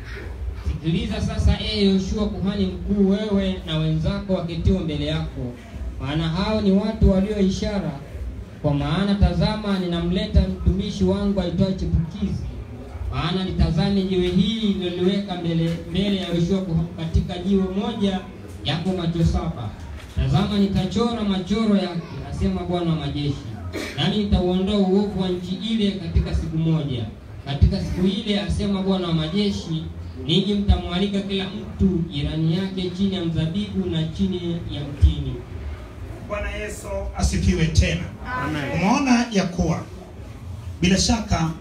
Sikiliza sasa, ee Yoshua kuhani mkuu, wewe na wenzako waketio mbele yako, maana hao ni watu walio ishara. Kwa maana tazama, ninamleta mtumishi wangu aitwaye Chipukizi maana nitazame jiwe hili niloliweka mbele mbele ya Yoshua kuha- katika jiwe moja yako macho saba. Tazama, nitachora machoro yake, asema Bwana wa majeshi, nami nitauondoa uovu wa nchi ile katika siku moja. Katika siku ile, asema Bwana wa majeshi, ninyi mtamwalika kila mtu jirani yake chini ya mzabibu na chini ya mtini. bwana yesu asifiwe tena Amen. umeona ya kuwa bila shaka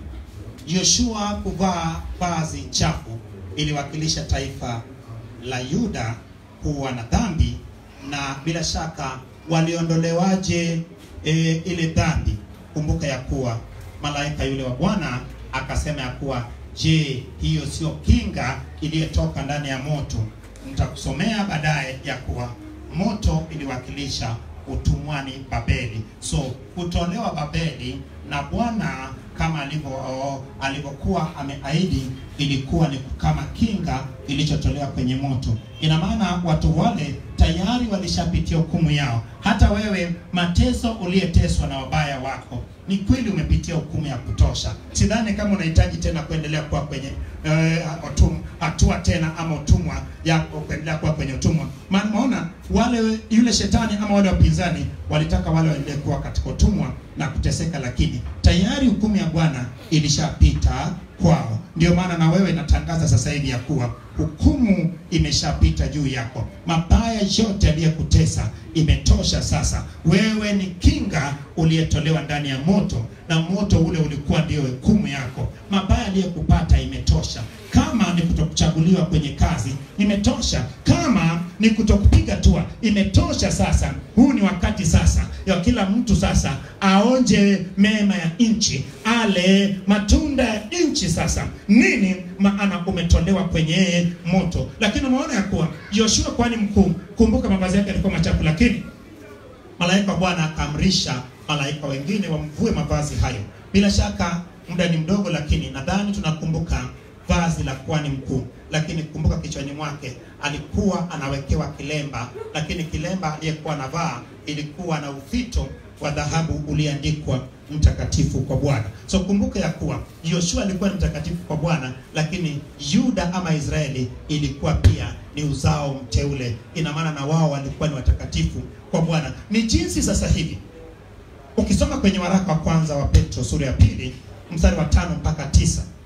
yoshua kuvaa vazi chafu iliwakilisha taifa la yuda kuwa na dhambi na bila shaka waliondolewaje e, ile dhambi kumbuka ya kuwa malaika yule wa bwana akasema ya kuwa je hiyo sio kinga iliyotoka ndani ya moto nitakusomea baadaye ya kuwa moto iliwakilisha utumwani babeli so kutolewa babeli na bwana kama alivyo alivyokuwa ameahidi ilikuwa ni kama kinga ilichotolewa kwenye moto ina maana watu wale tayari walishapitia hukumu yao hata wewe mateso uliyeteswa na wabaya wako ni kweli umepitia hukumu ya kutosha sidhani kama unahitaji tena kuendelea kuwa kwenye eh, utum- hatua tena ama utumwa yako kuendelea kuwa kwenye utumwa maana unaona wale yule shetani ama wale wapinzani walitaka wale waendelee kuwa katika utumwa na kuteseka lakini tayari hukumu ya bwana ilishapita kwao ndio maana na wewe natangaza sasa hivi ya kuwa hukumu imeshapita juu yako mabaya yote yaliyokutesa imetosha sasa wewe ni kinga uliyetolewa ndani ya moto na moto ule ulikuwa ndio hukumu yako mabaya aliyokupata imetosha kama ni kutokuchaguliwa kwenye kazi imetosha kama ni kutokupiga tua imetosha sasa huu ni wakati sasa ya kila mtu sasa aonje mema ya nchi ale matunda ya nchi sasa nini maana umetolewa kwenye moto lakini umeona ya kuwa yoshua kwani mkuu kumbuka mavazi yake yalikuwa machafu lakini malaika wa bwana akaamrisha malaika wengine wamvue mavazi hayo bila shaka muda ni mdogo lakini nadhani tunakumbuka vazi la kuhani mkuu lakini kumbuka kichwani mwake alikuwa anawekewa kilemba lakini kilemba aliyekuwa anavaa ilikuwa na ufito wa dhahabu uliandikwa mtakatifu kwa bwana so kumbuka ya kuwa yoshua alikuwa ni mtakatifu kwa bwana lakini yuda ama israeli ilikuwa pia ni uzao mteule ina maana na wao walikuwa ni watakatifu kwa bwana ni jinsi sasa hivi ukisoma kwenye waraka wa kwanza wa petro sura ya pili mstari wa tano mpaka tisa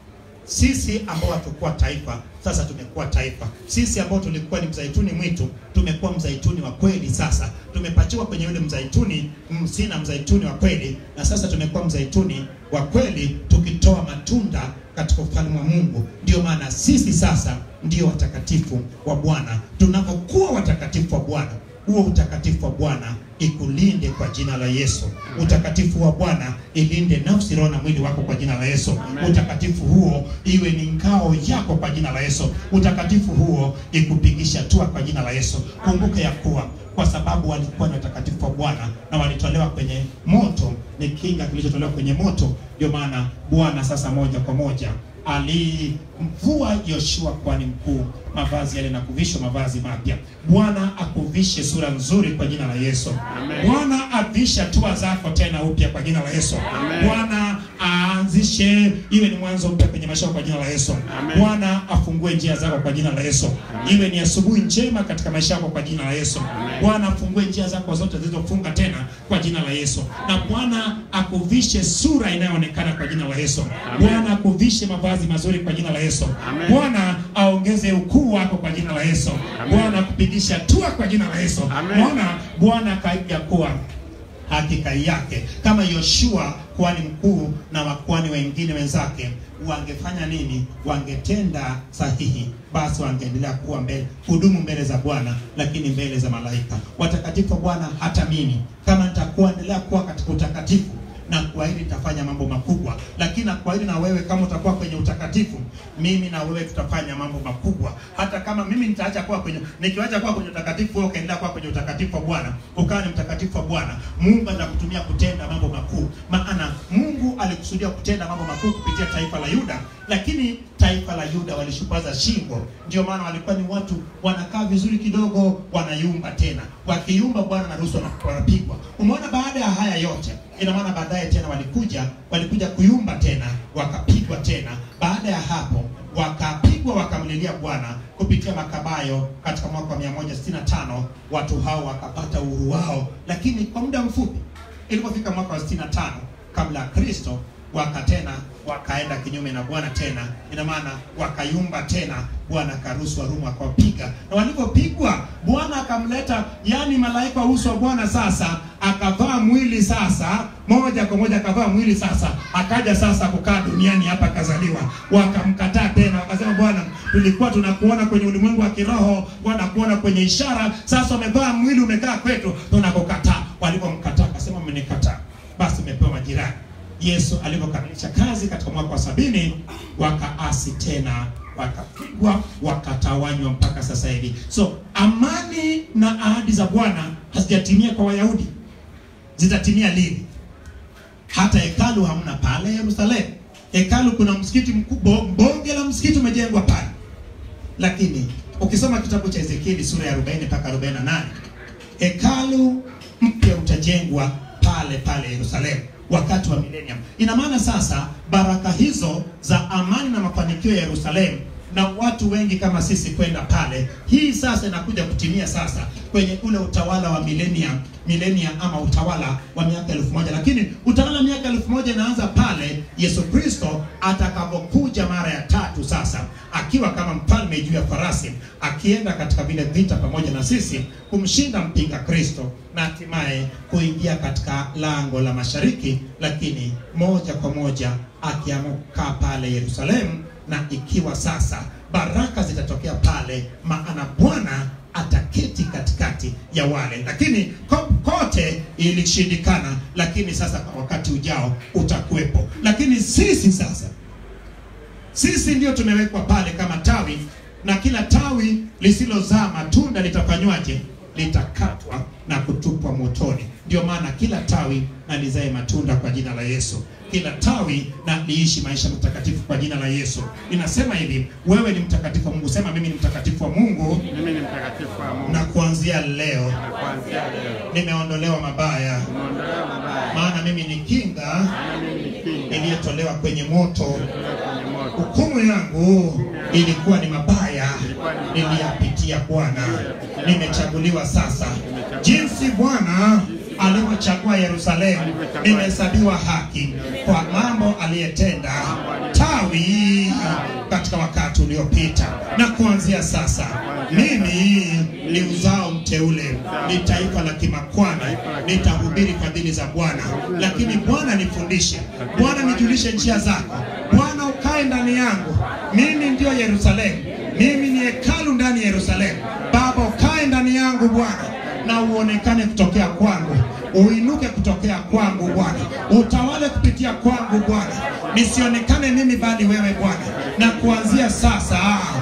sisi ambao hatukuwa taifa sasa tumekuwa taifa. Sisi ambao tulikuwa ni mzaituni mwitu tumekuwa mzaituni wa kweli. Sasa tumepatiwa kwenye yule mzaituni msina mzaituni wa kweli, na sasa tumekuwa mzaituni wa kweli, tukitoa matunda katika ufalme wa Mungu. Ndio maana sisi sasa ndio watakatifu wa Bwana. Tunapokuwa watakatifu wa Bwana, huo utakatifu wa Bwana ikulinde kwa jina la Yesu. Utakatifu wa Bwana ilinde nafsi, roho na mwili wako kwa jina la Yesu. Utakatifu huo iwe ni ngao yako kwa jina la Yesu. Utakatifu huo ikupigisha hatua kwa jina la Yesu. Kumbuka ya kuwa kwa sababu walikuwa ni watakatifu wa Bwana na walitolewa kwenye moto, ni kinga kilichotolewa kwenye moto. Ndio maana Bwana sasa moja kwa moja alimvua Yoshua kwani mkuu mavazi yale na kuvishwa mavazi mapya. Bwana akuvishe sura nzuri kwa jina la Yesu. Amen. Bwana avishe hatua zako tena upya kwa jina la Yesu. Amen. Bwana aanzishe iwe ni mwanzo mpya kwenye maisha yako kwa jina la Yesu. Amen. Bwana afungue njia zako kwa jina la Yesu. Iwe ni asubuhi njema katika maisha yako kwa jina la Yesu. Bwana afungue njia zako zote zilizofunga tena kwa jina la Yesu. Na Bwana akuvishe sura inayoonekana kwa jina la Yesu. Amen. Bwana akuvishe mavazi mazuri kwa jina la Yesu. Amen. Bwana aongeze ukuu wako kwa jina la Yesu. Amen. Bwana akupigisha hatua kwa jina la Yesu. Amen. Bwana Bwana akaija kuwa hakika yake kama Yoshua kuhani mkuu na wakuhani wengine wenzake wangefanya nini? Wangetenda sahihi, basi wangeendelea kuwa mbele, hudumu mbele za Bwana, lakini mbele za malaika watakatifu wa Bwana. Hata mimi kama nitakuwa endelea kuwa katika utakatifu na kuahidi nitafanya mambo makubwa, lakini nakuahidi na wewe kama utakuwa kwenye utakatifu, mimi na wewe tutafanya mambo makubwa. Hata kama mimi nitaacha kuwa kwenye, nikiacha kuwa kwenye utakatifu, wewe ukaendelea kuwa kwenye utakatifu wa Bwana, ukawa ni mtakatifu wa Bwana, Mungu atakutumia kutenda mambo makuu, maana Mungu alikusudia kutenda mambo makuu kupitia taifa la Yuda, lakini taifa la Yuda walishupaza shingo. Ndio maana walikuwa ni watu wanakaa vizuri kidogo, wanayumba tena, wakiyumba Bwana anaruhusu wana- wanapigwa. Umeona, baada ya haya yote ina maana baadaye tena walikuja walikuja kuyumba tena wakapigwa tena. Baada ya hapo wakapigwa wakamlilia Bwana kupitia Makabayo katika mwaka wa 165 watu hao wakapata uhuru wao, lakini kwa muda mfupi. Ilipofika mwaka wa 65 kabla ya Kristo waka tena wakaenda kinyume na Bwana tena, ina maana wakayumba tena. Bwana akaruhusu Warumi akawapiga, na walipopigwa Bwana akamleta, yani malaika wa uso wa Bwana sasa akavaa mwili sasa, moja kwa moja akavaa mwili sasa, akaja sasa kukaa duniani hapa, akazaliwa. Wakamkataa tena, wakasema Bwana, tulikuwa tunakuona kwenye ulimwengu wa kiroho, Bwana kuona kwenye ishara, sasa umevaa mwili, umekaa kwetu, tunakukataa. Walipomkataa akasema, mmenikataa, basi umepewa majirani. Yesu alivyokamilisha kazi katika mwaka wa sabini, wakaasi tena, wakapigwa, wakatawanywa mpaka sasa hivi. So amani na ahadi za Bwana hazijatimia kwa Wayahudi, zitatimia lini? Hata hekalu hamna pale Yerusalemu. Hekalu kuna msikiti mkubwa, bonge la msikiti umejengwa pale, lakini ukisoma kitabu cha Ezekieli sura ya 40 mpaka 48 hekalu mpya utajengwa pale pale Yerusalemu wakati wa millennium. Ina maana sasa baraka hizo za amani na mafanikio ya Yerusalemu na watu wengi kama sisi kwenda pale, hii sasa inakuja kutimia sasa kwenye ule utawala wa millennium, millennium ama utawala wa miaka elfu moja. Lakini utawala wa miaka elfu moja inaanza pale Yesu Kristo atakapokuja mara ya tatu, sasa akiwa kama mfalme juu ya farasi, akienda katika vile vita pamoja na sisi kumshinda mpinga Kristo na hatimaye kuingia katika lango la mashariki, lakini moja kwa moja akiamuka pale Yerusalemu, na ikiwa sasa baraka zitatokea pale, maana Bwana ataketi katikati ya wale, lakini ko- kote ilishindikana, lakini sasa kwa wakati ujao utakuwepo. Lakini sisi sasa sisi ndio tumewekwa pale kama tawi, na kila tawi lisilozaa matunda litafanywaje? Litakatwa na kutupwa motoni. Ndio maana kila tawi na lizae matunda kwa jina la Yesu, kila tawi na liishi maisha mtakatifu kwa jina la Yesu. Inasema hivi, wewe ni mtakatifu wa Mungu. Sema mimi ni mtakatifu wa Mungu, Mimi ni mtakatifu wa Mungu. na kuanzia leo Na kuanzia leo nimeondolewa mabaya, nimeondolewa mabaya. maana mimi ni kinga Maana mimi ni kinga iliyotolewa kwenye moto. kutoka kwenye moto. Hukumu yangu ilikuwa ni mabaya, Ilikuwa ni mabaya. niliyapitia Bwana, nimechaguliwa sasa. Jinsi Bwana alivyochagua Yerusalemu, nimehesabiwa haki kwa mambo aliyetenda tawi katika wakati uliopita, na kuanzia sasa mimi ni uzao mteule, ni taifa la kimakwani, nitahubiri fadhili za Bwana. Lakini Bwana nifundishe, Bwana nijulishe njia zako, Bwana ukae ndani yangu. Mimi ndiyo Yerusalemu, mimi ni hekalu ndani ya Yerusalemu. Baba ukae ndani yangu Bwana, na uonekane kutokea kwangu, uinuke kutokea kwangu Bwana, utawale kupitia kwangu Bwana, nisionekane mimi bali wewe Bwana. Na kuanzia sasa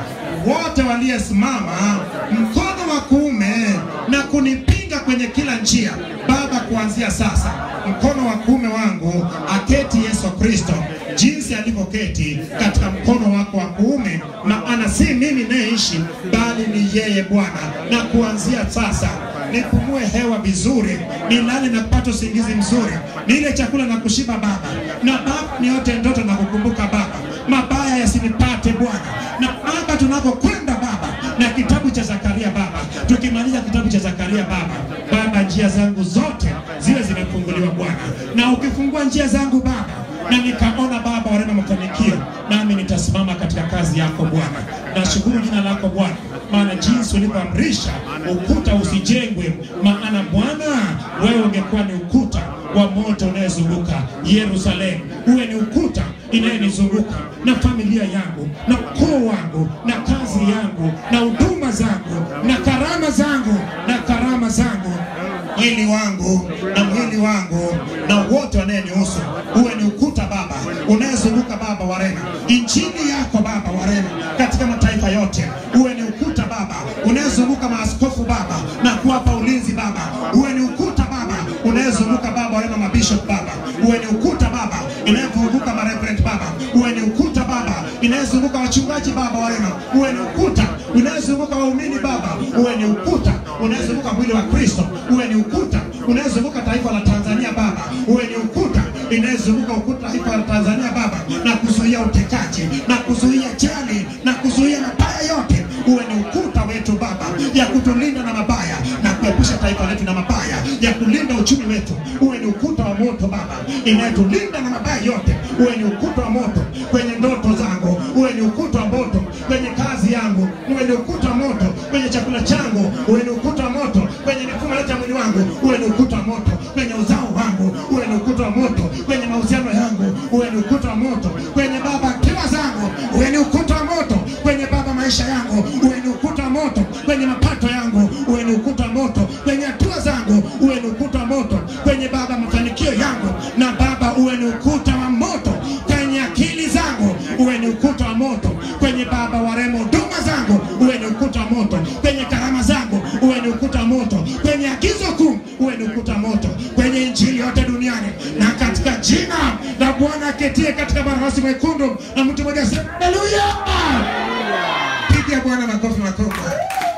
wote waliosimama mkono wa kuume na kunipinga kwenye kila njia, Baba, kuanzia sasa mkono wa kuume wangu aketi Yesu Kristo jinsi alivyoketi katika mkono wako wa kuume, maana si mimi nayeishi bali ni yeye Bwana. Na kuanzia sasa nipumue hewa vizuri, nilale na kupata usingizi mzuri, nile chakula na kushiba Baba, na Baba niote ndoto na kukumbuka Baba, mabaya yasinipate Bwana, na Baba tunapokwenda Baba na kitabu cha Zakaria Baba, tukimaliza kitabu cha Zakaria Baba, Baba njia zangu zote ziwe zimefunguliwa Bwana, na ukifungua njia zangu Baba na nikaona Baba warema mafanikio, nami nitasimama katika kazi yako Bwana. Nashukuru jina lako Bwana, maana jinsi ulivyoamrisha ukuta usijengwe, maana Bwana wewe ungekuwa ni ukuta wa moto unayezunguka Yerusalemu, uwe ni ukuta inayenizunguka na familia yangu na ukoo wangu na kazi yangu na huduma zangu na karama zangu na karama zangu mwili wangu na mwili wangu na wote wanayenihusu uwe ni ukuta Baba unayezunguka Baba warema injili yako Baba warema katika mataifa yote, uwe ni ukuta Baba unayezunguka maaskofu Baba na kuwapa ulinzi Baba, uwe ni ukuta Baba unayezunguka Baba warema mabishop Baba, uwe ni ukuta Baba inayozunguka mareverend Baba, uwe ni ukuta Baba inayezunguka wachungaji Baba warema, uwe ni ukuta unayezunguka waumini Baba, uwe ni ukuta unayezunguka mwili wa Kristo, uwe ni ukuta unayezunguka taifa la Tanzania Baba, uwe ni ukuta inayezunguka ukuta taifa la Tanzania Baba, na kuzuia utekaji na kuzuia jali na kuzuia mabaya yote, uwe ni ukuta wetu Baba ya kutulinda na mabaya na kuepusha taifa letu na mabaya, ya kulinda uchumi wetu, uwe ni ukuta wa moto Baba inayetulinda na mabaya yote, uwe ni ukuta wa moto kwenye ndoto zangu, uwe ni ukuta wa moto kwenye kazi yangu, uwe ni ukuta wa moto kwenye chakula changu, uwe ni ukuta wa moto kwenye mifumo yote ya mwili wangu, uwe ni ukuta wa moto kwenye uzao wangu, uwe ni ukuta wa moto kwenye mahusiano yangu, uwe ni ukuta wa moto kwenye baba akili zangu, uwe ni ukuta wa moto kwenye baba maisha yangu, uwe ni ukuta wa moto kwenye mapato yangu, uwe ni ukuta wa moto kwenye hatua zangu, uwe ni ukuta wa moto kwenye baba mafanikio yangu, na baba uwe ni ukuta wa moto kwenye akili zangu, uwe ni ukuta wa moto kwenye baba waremo huduma zangu, uwe ni ukuta wa moto kwenye karama zangu, uwe ni ukuta wa moto kwenye agizo kuu, uwe ni ukuta wa moto kwenye injili yote duniani, na katika jina la Bwana aketie katika barasi mwekundu, na mtu mmoja asema haleluya. Pigia Bwana makofi makubwa.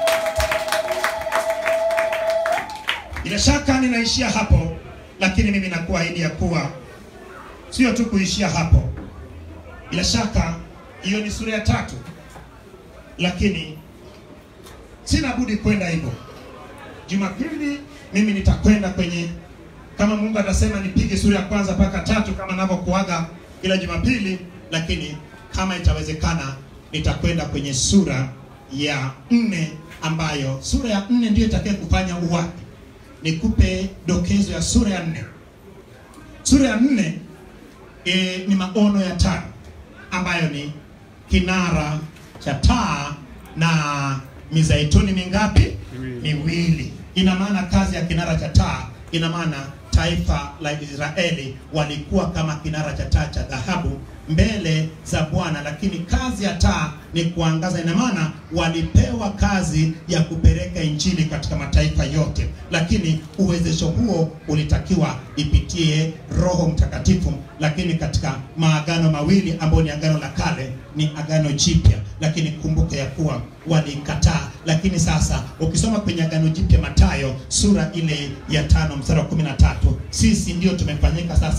Bila shaka ninaishia hapo, lakini mimi nakuahidi ya kuwa sio tu kuishia hapo. Bila shaka hiyo ni sura ya tatu, lakini sina budi kwenda hivyo. Jumapili mimi nitakwenda kwenye, kama Mungu atasema nipige sura ya kwanza mpaka tatu kama navyokuaga kila Jumapili, lakini kama itawezekana nitakwenda kwenye sura ya nne, ambayo sura ya nne ndiyo itakaye kufanya uwapi. Nikupe dokezo ya sura ya nne. Sura ya nne e, ni maono ya tano ambayo ni kinara cha taa na mizaituni mingapi? Miwili. Ina maana kazi ya kinara cha taa, ina maana taifa la Israeli walikuwa kama kinara cha taa cha dhahabu mbele za Bwana, lakini kazi ya taa ni kuangaza. Ina maana walipewa kazi ya kupeleka injili katika mataifa yote, lakini uwezesho huo ulitakiwa ipitie Roho Mtakatifu. Lakini katika maagano mawili ambayo ni agano la kale ni agano jipya, lakini kumbuka ya kuwa walikataa. Lakini sasa ukisoma kwenye agano jipya, Mathayo sura ile ya tano mstari wa kumi na tatu sisi ndio tumefanyika sasa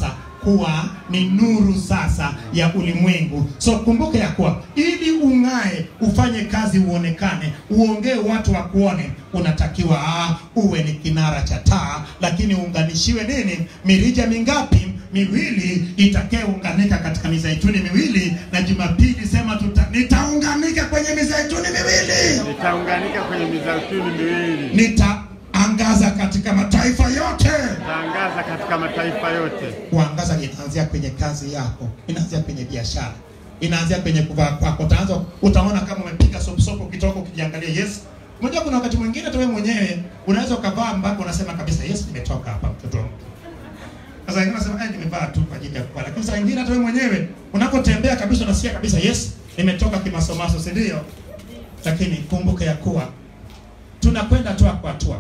kuwa ni nuru sasa ya ulimwengu. So kumbuka ya kuwa ili ung'ae, ufanye kazi, uonekane, uongee, watu wakuone, unatakiwa ah, uwe ni kinara cha taa, lakini uunganishiwe nini? Mirija mingapi? Miwili itakayounganika katika mizeituni miwili, na Jumapili sema tuta, nitaunganika kwenye mizeituni miwili Nitaunganika kwenye mizeituni miwili. nitaangaza katika mataifa yote. Nitaangaza katika mataifa yote. Kuangaza inaanzia kwenye kazi yako, inaanzia kwenye biashara, inaanzia kwenye kuvaa kwako. Utaanza utaona kama umepiga soposopo ukitoka ukijiangalia. Yes, unajua kuna wakati mwingine hata wewe mwenyewe unaweza ukavaa mpaka unasema kabisa, yes, nimetoka hapa, mtoto wa mtu. Sasa wengine wanasema eh, nimevaa tu kwa ajili ya kuvaa, lakini saa nyingine hata wewe mwenyewe unapotembea kabisa unasikia kabisa, yes, nimetoka kimasomaso, si ndio? Lakini kumbuka ya kuwa tunakwenda hatua kwa hatua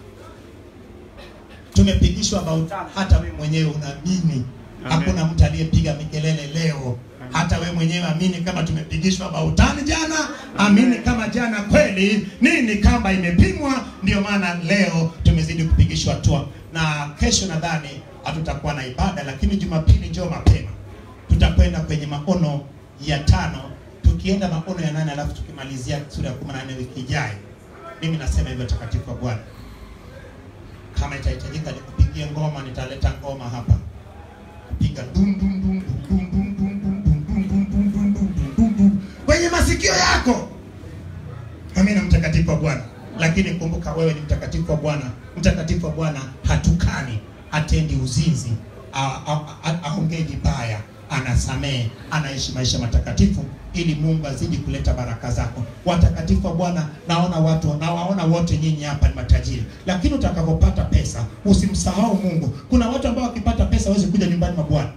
tumepigishwa mautano. Hata wewe mwenyewe unaamini, Amen. hakuna mtu aliyepiga mikelele leo. Hata wewe mwenyewe amini kama tumepigishwa mautani jana, amini kama jana kweli nini kamba imepimwa. Ndio maana leo tumezidi kupigishwa hatua, na kesho nadhani hatutakuwa na ibada, lakini Jumapili njoo mapema, tutakwenda kwenye maono ya tano, tukienda maono ya nane, alafu tukimalizia sura ya 14 wiki ijayo. Mimi nasema hivyo, takatifu wa Bwana kama itahitajika nikupigie ngoma, nitaleta ngoma hapa, piga dum dum dum dum dum dum dum dum dum dum dum dum dum dum dum dum dum kwenye masikio yako. Amina, mtakatifu wa Bwana. Lakini kumbuka wewe ni mtakatifu wa Bwana. Mtakatifu wa Bwana hatukani, hatendi uzinzi, a- a- a- aongei vibaya, anasamehe, anaishi maisha matakatifu ili Mungu azidi kuleta baraka zako. Watakatifu wa Bwana, naona watu nawaona wote nyinyi hapa ni matajiri, lakini utakapopata pesa usimsahau Mungu. Kuna watu ambao wakipata pesa hawezi kuja nyumbani mwa Bwana.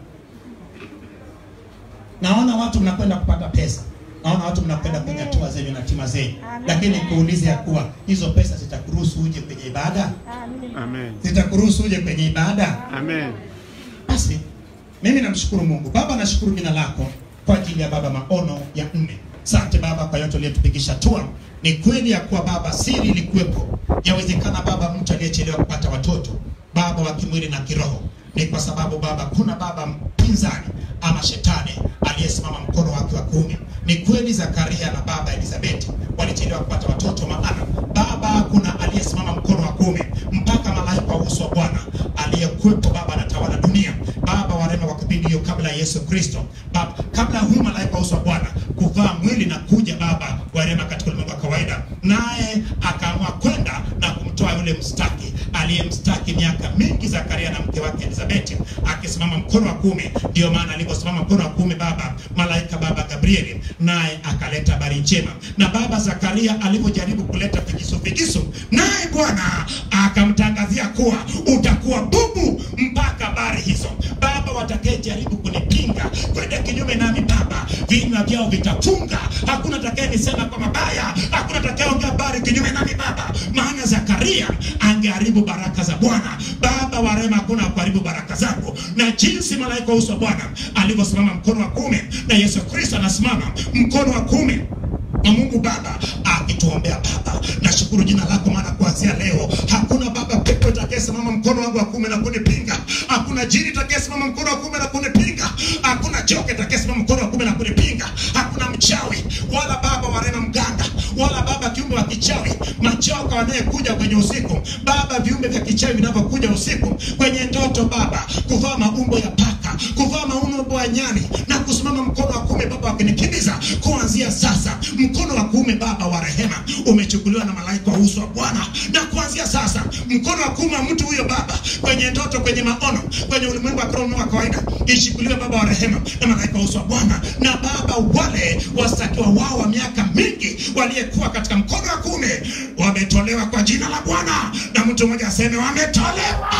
Naona watu mnakwenda kupata pesa, naona watu mnakwenda kwenye hatua zenu na tima zenu, lakini kuulize ya kuwa hizo pesa zitakuruhusu uje kwenye ibada, Amen. zitakuruhusu uje kwenye ibada. Amen. Basi mimi namshukuru Mungu Baba, nashukuru jina lako kwa ajili ya Baba maono ya nne. Asante Baba kwa yote uliyotupigisha hatua. Ni kweli ya kuwa Baba siri ilikuwepo, yawezekana Baba mtu aliyechelewa kupata watoto Baba wa kimwili na kiroho, ni kwa sababu Baba kuna baba mpinzani ama shetani aliyesimama mkono wake wa kuume. Ni kweli Zakaria na baba Elizabeti walichelewa kupata watoto, maana Baba kuna aliyesimama mkono wa kuume mpaka malaika wa uso wa Bwana aliyekuwepo Baba anatawala dunia. Baba wa rehema, kwa kipindi hiyo kabla ya Yesu Kristo, Baba kabla huyu malaika wa uso wa Bwana kuvaa mwili na kuja Baba wa rehema katika ulimwengu wa kawaida, naye akaamua kwenda na kumtoa yule mstaki aliyemstaki miaka mingi Zakaria na mke wake Elizabeti akisimama mkono wa kuume. Ndio maana aliposimama mkono wa kuume Baba malaika Baba Gabrieli naye akaleta habari njema, na Baba Zakaria alipojaribu kuleta figisu figisu, naye Bwana akamtangazia kuwa utakuwa bubu mpaka habari hizo. Baba, watakayejaribu kunipinga kwenda kinyume nami Baba, vinywa vyao vitafunga. Hakuna atakayenisema kwa mabaya, hakuna atakayeongea habari kinyume nami Baba, maana Zakaria angeharibu baraka za Bwana. Baba wa rehema, hakuna kuharibu baraka zako, na jinsi malaika wa uso wa Bwana alivyosimama mkono wa kuume na Yesu Kristo anasimama mkono wa kuume na Mungu Baba akituombea Baba, nashukuru jina lako, maana kuanzia leo hakuna Baba pepo itakayesimama mkono wangu wa kuume na kunipinga, hakuna jini itakayesimama mkono wa kuume na kunipinga, hakuna joka itakayesimama mkono wa kuume na kunipinga, hakuna mchawi wala Baba wa rehema mganga wala Baba kiumbe wa kichawi, machoka wanayekuja kwenye usiku Baba, viumbe vya kichawi vinavyokuja usiku kwenye ndoto Baba, kuvaa maumbo ya paka, kuvaa maumbo ya nyani na kusimama mkono wa kuume Baba wakinikimbiza, kuanzia sasa mkono wa kuume Baba wa rehema umechukuliwa na malaika wa uso wa Bwana, na kuanzia sasa mkono wa kuume wa mtu huyo Baba, kwenye ndoto, kwenye maono, kwenye ulimwengu wa kiroho wa kawaida, ishukuliwe Baba wa rehema na malaika wa uso wa Bwana, na Baba wale wastakiwa wao wa miaka mingi waliyekuwa katika mkono wa kuume wametolewa kwa jina la Bwana, na mtu mmoja aseme wametolewa,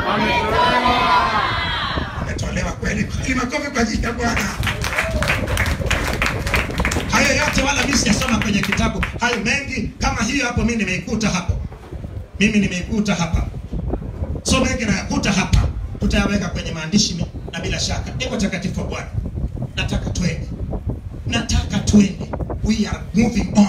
wametolewa kweli kweli. Makofi kwa ajili ya Bwana. Hayo yote wala mimi sijasoma kwenye kitabu, hayo mengi kama hiyo hapo, mimi nimeikuta hapo, mimi nimeikuta hapa, so mengi nayakuta hapa, tutayaweka kwenye maandishi mi- na bila shaka, iko takatifu wa Bwana, nataka twende, nataka twende, we are moving on.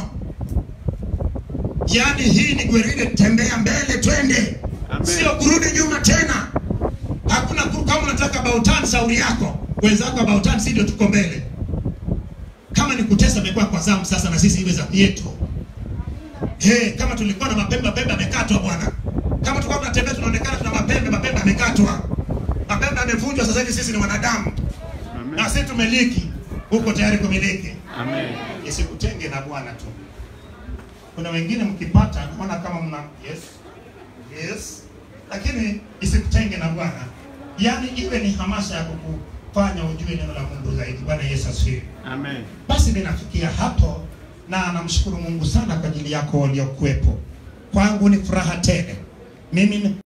Yaani hii ni gweride, tembea mbele, twende, Amen. sio kurudi nyuma tena. Hakuna kuruka kama unataka bautan shauri yako wenzako bautan si ndio tuko mbele kama ni kutesa imekuwa kwa zamu sasa na sisi iwe zamu yetu hey, kama tulikuwa na mapembe mapembe amekatwa bwana kama tulikuwa tunatembea tunaonekana tuna mapembe mapembe amekatwa mapembe amevunjwa sasa hivi sisi ni wanadamu na Amen. sisi tumeliki huko tayari kumiliki Amen. isikutenge na bwana tu kuna wengine mkipata naona kama mna yes yes lakini isikutenge na bwana yaani iwe ni hamasa ya kukufanya ujue neno la mungu zaidi bwana yesu asifiwe Amen. basi ninafikia hapo na namshukuru mungu sana kwa ajili yako waliokuwepo kwangu ni furaha tele mimi